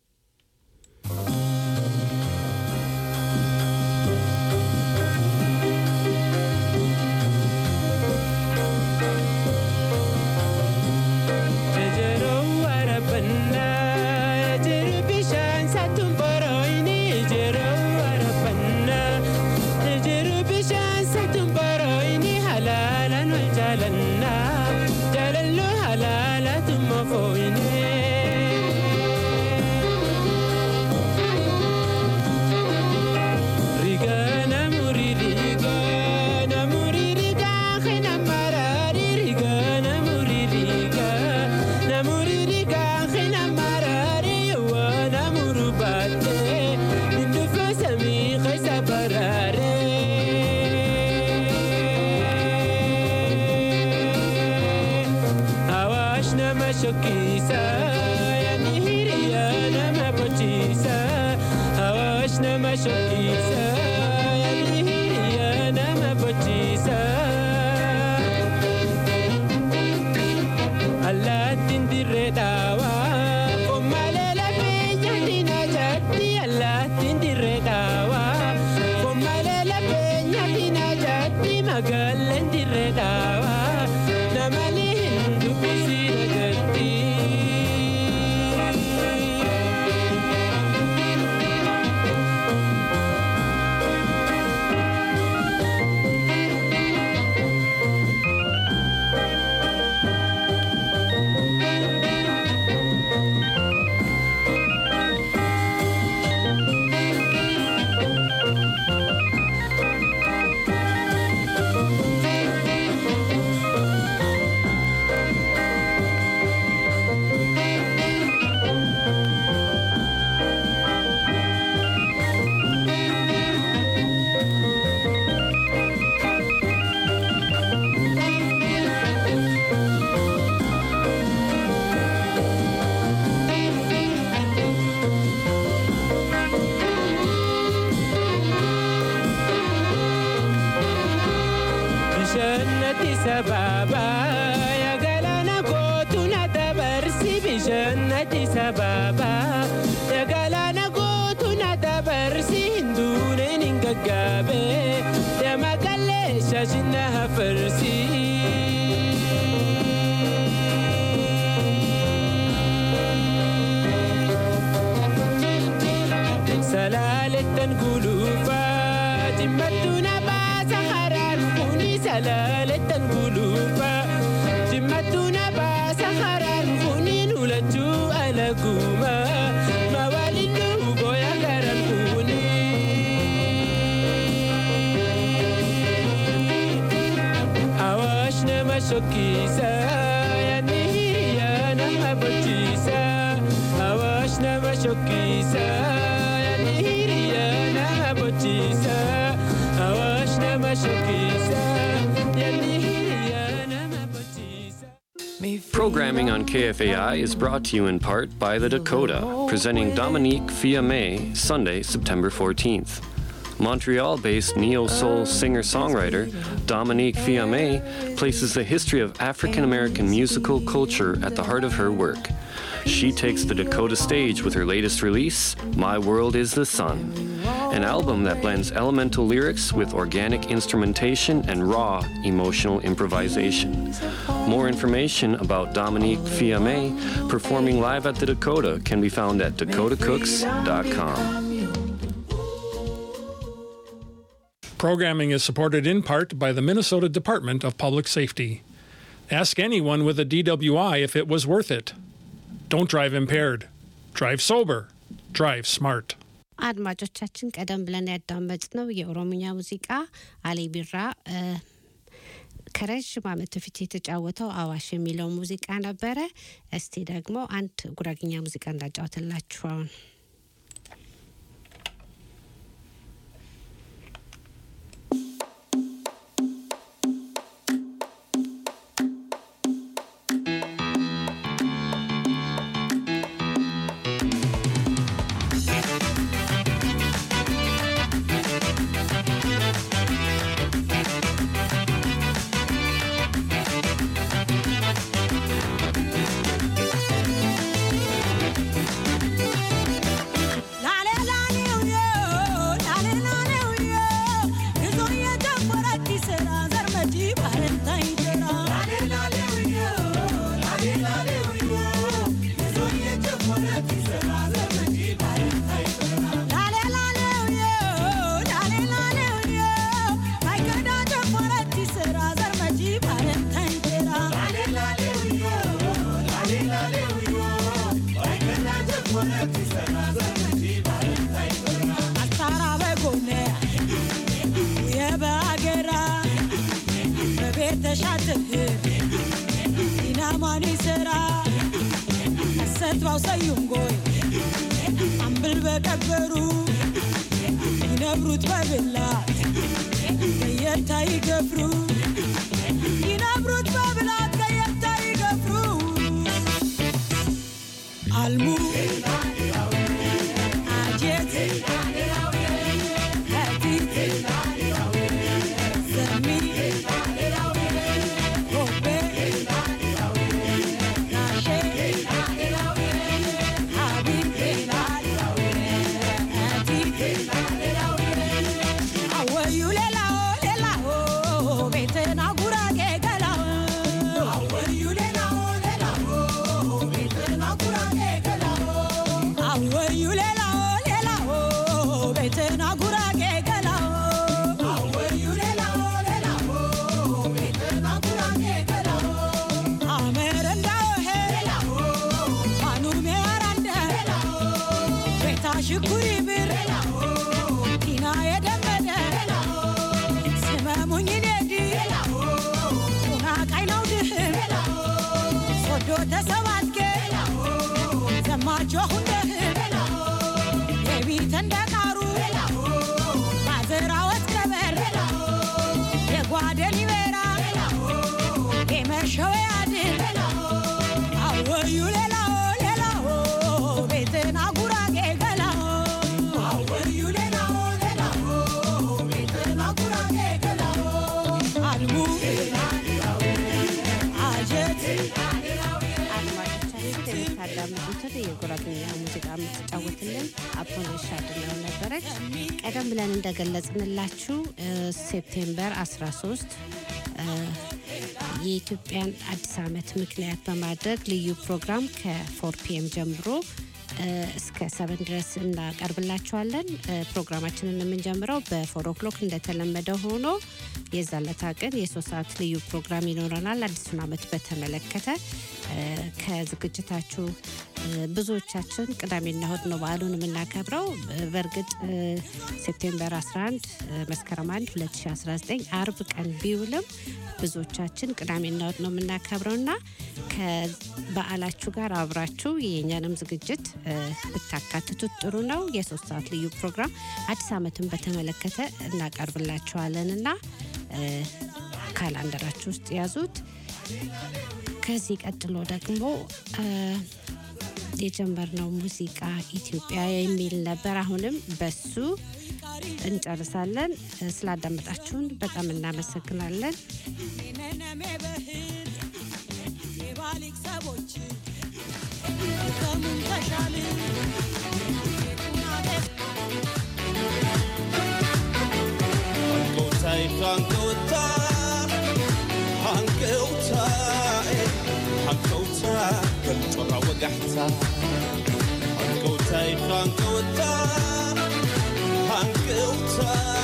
shokkisa yaani hiriyaa nama bochiisa awaash nama shokkisa yaani hiriyaa nama bochiisa awaash nama shokkisa yaani hiriyaa nama bochiisa. Programming on KFAI is brought to you in part by The Dakota, presenting Dominique Fiame Sunday, September 14th. Montreal based neo soul singer songwriter Dominique Fiame places the history of African American musical culture at the heart of her work. She takes the Dakota stage with her latest release, My World is the Sun, an album that blends elemental lyrics with organic instrumentation and raw emotional improvisation. More information about Dominique Fiame performing live at the Dakota can be found at dakotacooks.com. Programming is supported in part by the Minnesota Department of Public Safety. Ask anyone with a DWI if it was worth it. Don't drive impaired. Drive sober. Drive smart. አድማጮቻችን ቀደም ብለን ያዳመጥነው የኦሮምኛ ሙዚቃ አሊ ቢራ ከረዥም ዓመት በፊት የተጫወተው አዋሽ የሚለው ሙዚቃ ነበረ። እስቲ ደግሞ አንድ ጉራግኛ ሙዚቃ እንዳጫወትላችሁ አሁን ሰትባው ሰዩንጎይ አምብል በቀበሩ ይነብሩት በብላት ከየታ ይገፍሩ ይነብሩት በብላት ከየታ ይገፍሩ አልሙ አጀት ከቲት ዘሚ ኮቤ ናሼ አወዩ ሌላው ሌላው ቤትና ጉራጌ ገላው አወዩ ሌላው ሌላው ቤትና ጉራጌ ገላው አወዩ ሌላው ሌላው ቤትና ጉራጌ ገላው አወዩ ሌላው ሌላው ቤትና ጉራጌ ገላው አመረንዳው ሄላው ማኑሜ አራንደ ቤታ ሽኩሪ ብር ቲና የደመደ ስመሙኝ ኔዲ ቁና ቃይነው ድህም ሶዶ ተሰባትኬ ዘማቾ ሁንደህም የቢት እንደ ቃሩ ማዘራወት ከበር የጓደን ይበራ የመሸወ ያድን አወዩ ሌላው ሌላው ቤትና ጉራጌ ገላው አወዩ ሌላው ሌላው ቤትና ጉራጌ ገላው አልሙ አጀት አድማጮቻችን የምታዳምጡትን የጉራግኛ ሙዚቃ የምትጫወትልን አቦነሽ አድነው ነበረች። ቀደም ብለን እንደገለጽንላችሁ እ፣ ሴፕቴምበር 13 እ፣ የኢትዮጵያን አዲስ ዓመት ምክንያት በማድረግ ልዩ ፕሮግራም ከፎር ፒኤም ጀምሮ እ፣ እስከ ሰበን ድረስ እናቀርብላችኋለን። እ፣ ፕሮግራማችንን የምንጀምረው በፎር ኦክሎክ እንደተለመደ ሆኖ የዛለታ ቀን የሶስት ሰዓት ልዩ ፕሮግራም ይኖረናል። አዲሱን ዓመት በተመለከተ እ፣ ከዝግጅታችሁ እ፣ ብዙዎቻችን ቅዳሜና እሁድ ነው በዓሉን የምናከብረው። እ፣ በእርግጥ እ፣ ሴፕቴምበር 11 እ፣ መስከረም 1 2019 አርብ ቀን ቢውልም ብዙዎቻችን ቅዳሜና እሁድ ነው የምናከብረው እና ከበዓላችሁ ጋር አብራችሁ የእኛንም ዝግጅት እ፣ ብታካትቱት ጥሩ ነው። የሶስት ሰዓት ልዩ ፕሮግራም አዲስ ዓመትን በተመለከተ እናቀርብላችኋለን እና እ፣ ካላንደራችሁ ውስጥ ያዙት። ከዚህ ቀጥሎ ደግሞ እ፣ የጀመርነው ሙዚቃ ኢትዮጵያ የሚል ነበር። አሁንም በሱ እንጨርሳለን። እ፣ ስላዳመጣችሁን በጣም እናመሰግናለን። ነነሜ በህል የባሊክ ሰቦች ከሙን ተሻል Hankauta, hankauta, hankauta, hankauta, ወጋሕታ ሃንቀውታ ሃንቀውታ ሃንቀውታ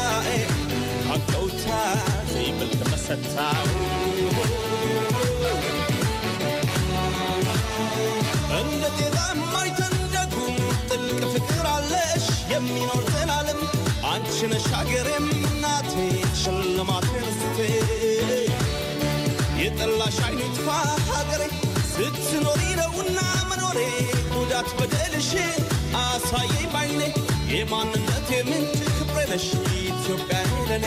ሃንቀውታ ዘይብል ተመሰታ እንደ ጤዛ የማይተንደጉም ጥልቅ ፍቅር አለሽ የሚኖር ዘላለም አንቺ ነሽ አገሬም እናቴ ሽልማቴ ርስቴ የጠላሽ አይኑ ይጥፋ ሀገሬ ስትኖሪ ነውና መኖሬ ጉዳት በደልሽን አሳየኝ ባይኔ የማንነት የምንጭ ክብሬ ነሽ ኢትዮጵያ ለኔ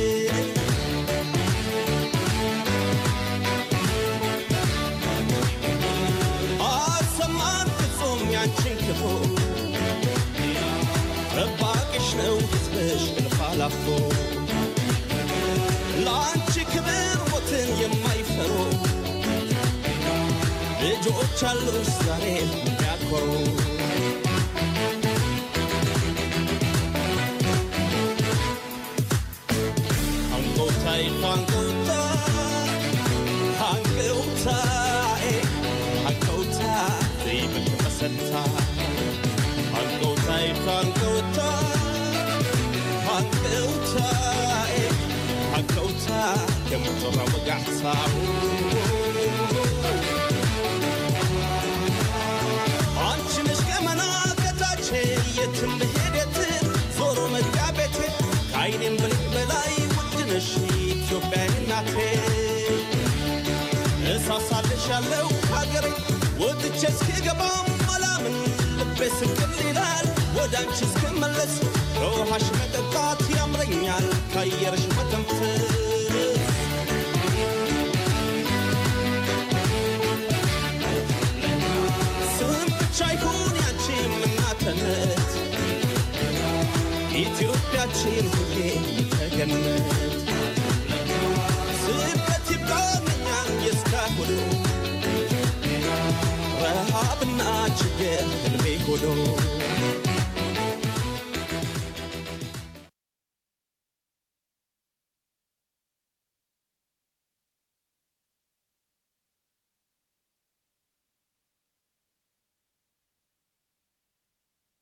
አሰማን ፍጹም ያንቺን ክፉ ጠባቂሽ ነው ሕዝብሽ እልፍ አላፎ ለአንቺ ክብር ሞትን የማይፈሩ ልጆች አሉሽ ዛሬ የሚያኮሩ አንጎታይ አንጎታ አንጎታይ አንጎታ ዘይብል መሰታ አንጎታይ አንጎታ አንጎታይ አንጎታ የምትራ ወጋሕሳው አንቺ ነሽ ገመና ከታች የትም ብሄድ የትም ዞሮ መግቢያ ቤቴ ከአይኔም ብልቅ በላይ ውድ ነሽ ኢትዮጵያ እናቴ እሳሳልሽ ያለው ሀገሬ ወጥቼ እስክገባም አላምን ልቤ ስቅል ይላል ወደ አንቺ እስክመለስ ከውሃሽ መጠጣት ያምረኛል ከአየርሽ መተንፈስ ስም ብቻ ይሁን ያንቺ እናትነት ኢትዮጵያችን ሁሌ ተገነት ስደት ይብቃኛል የእስካሁኑ ረሃብና ችግር ህልሜ ሆኖ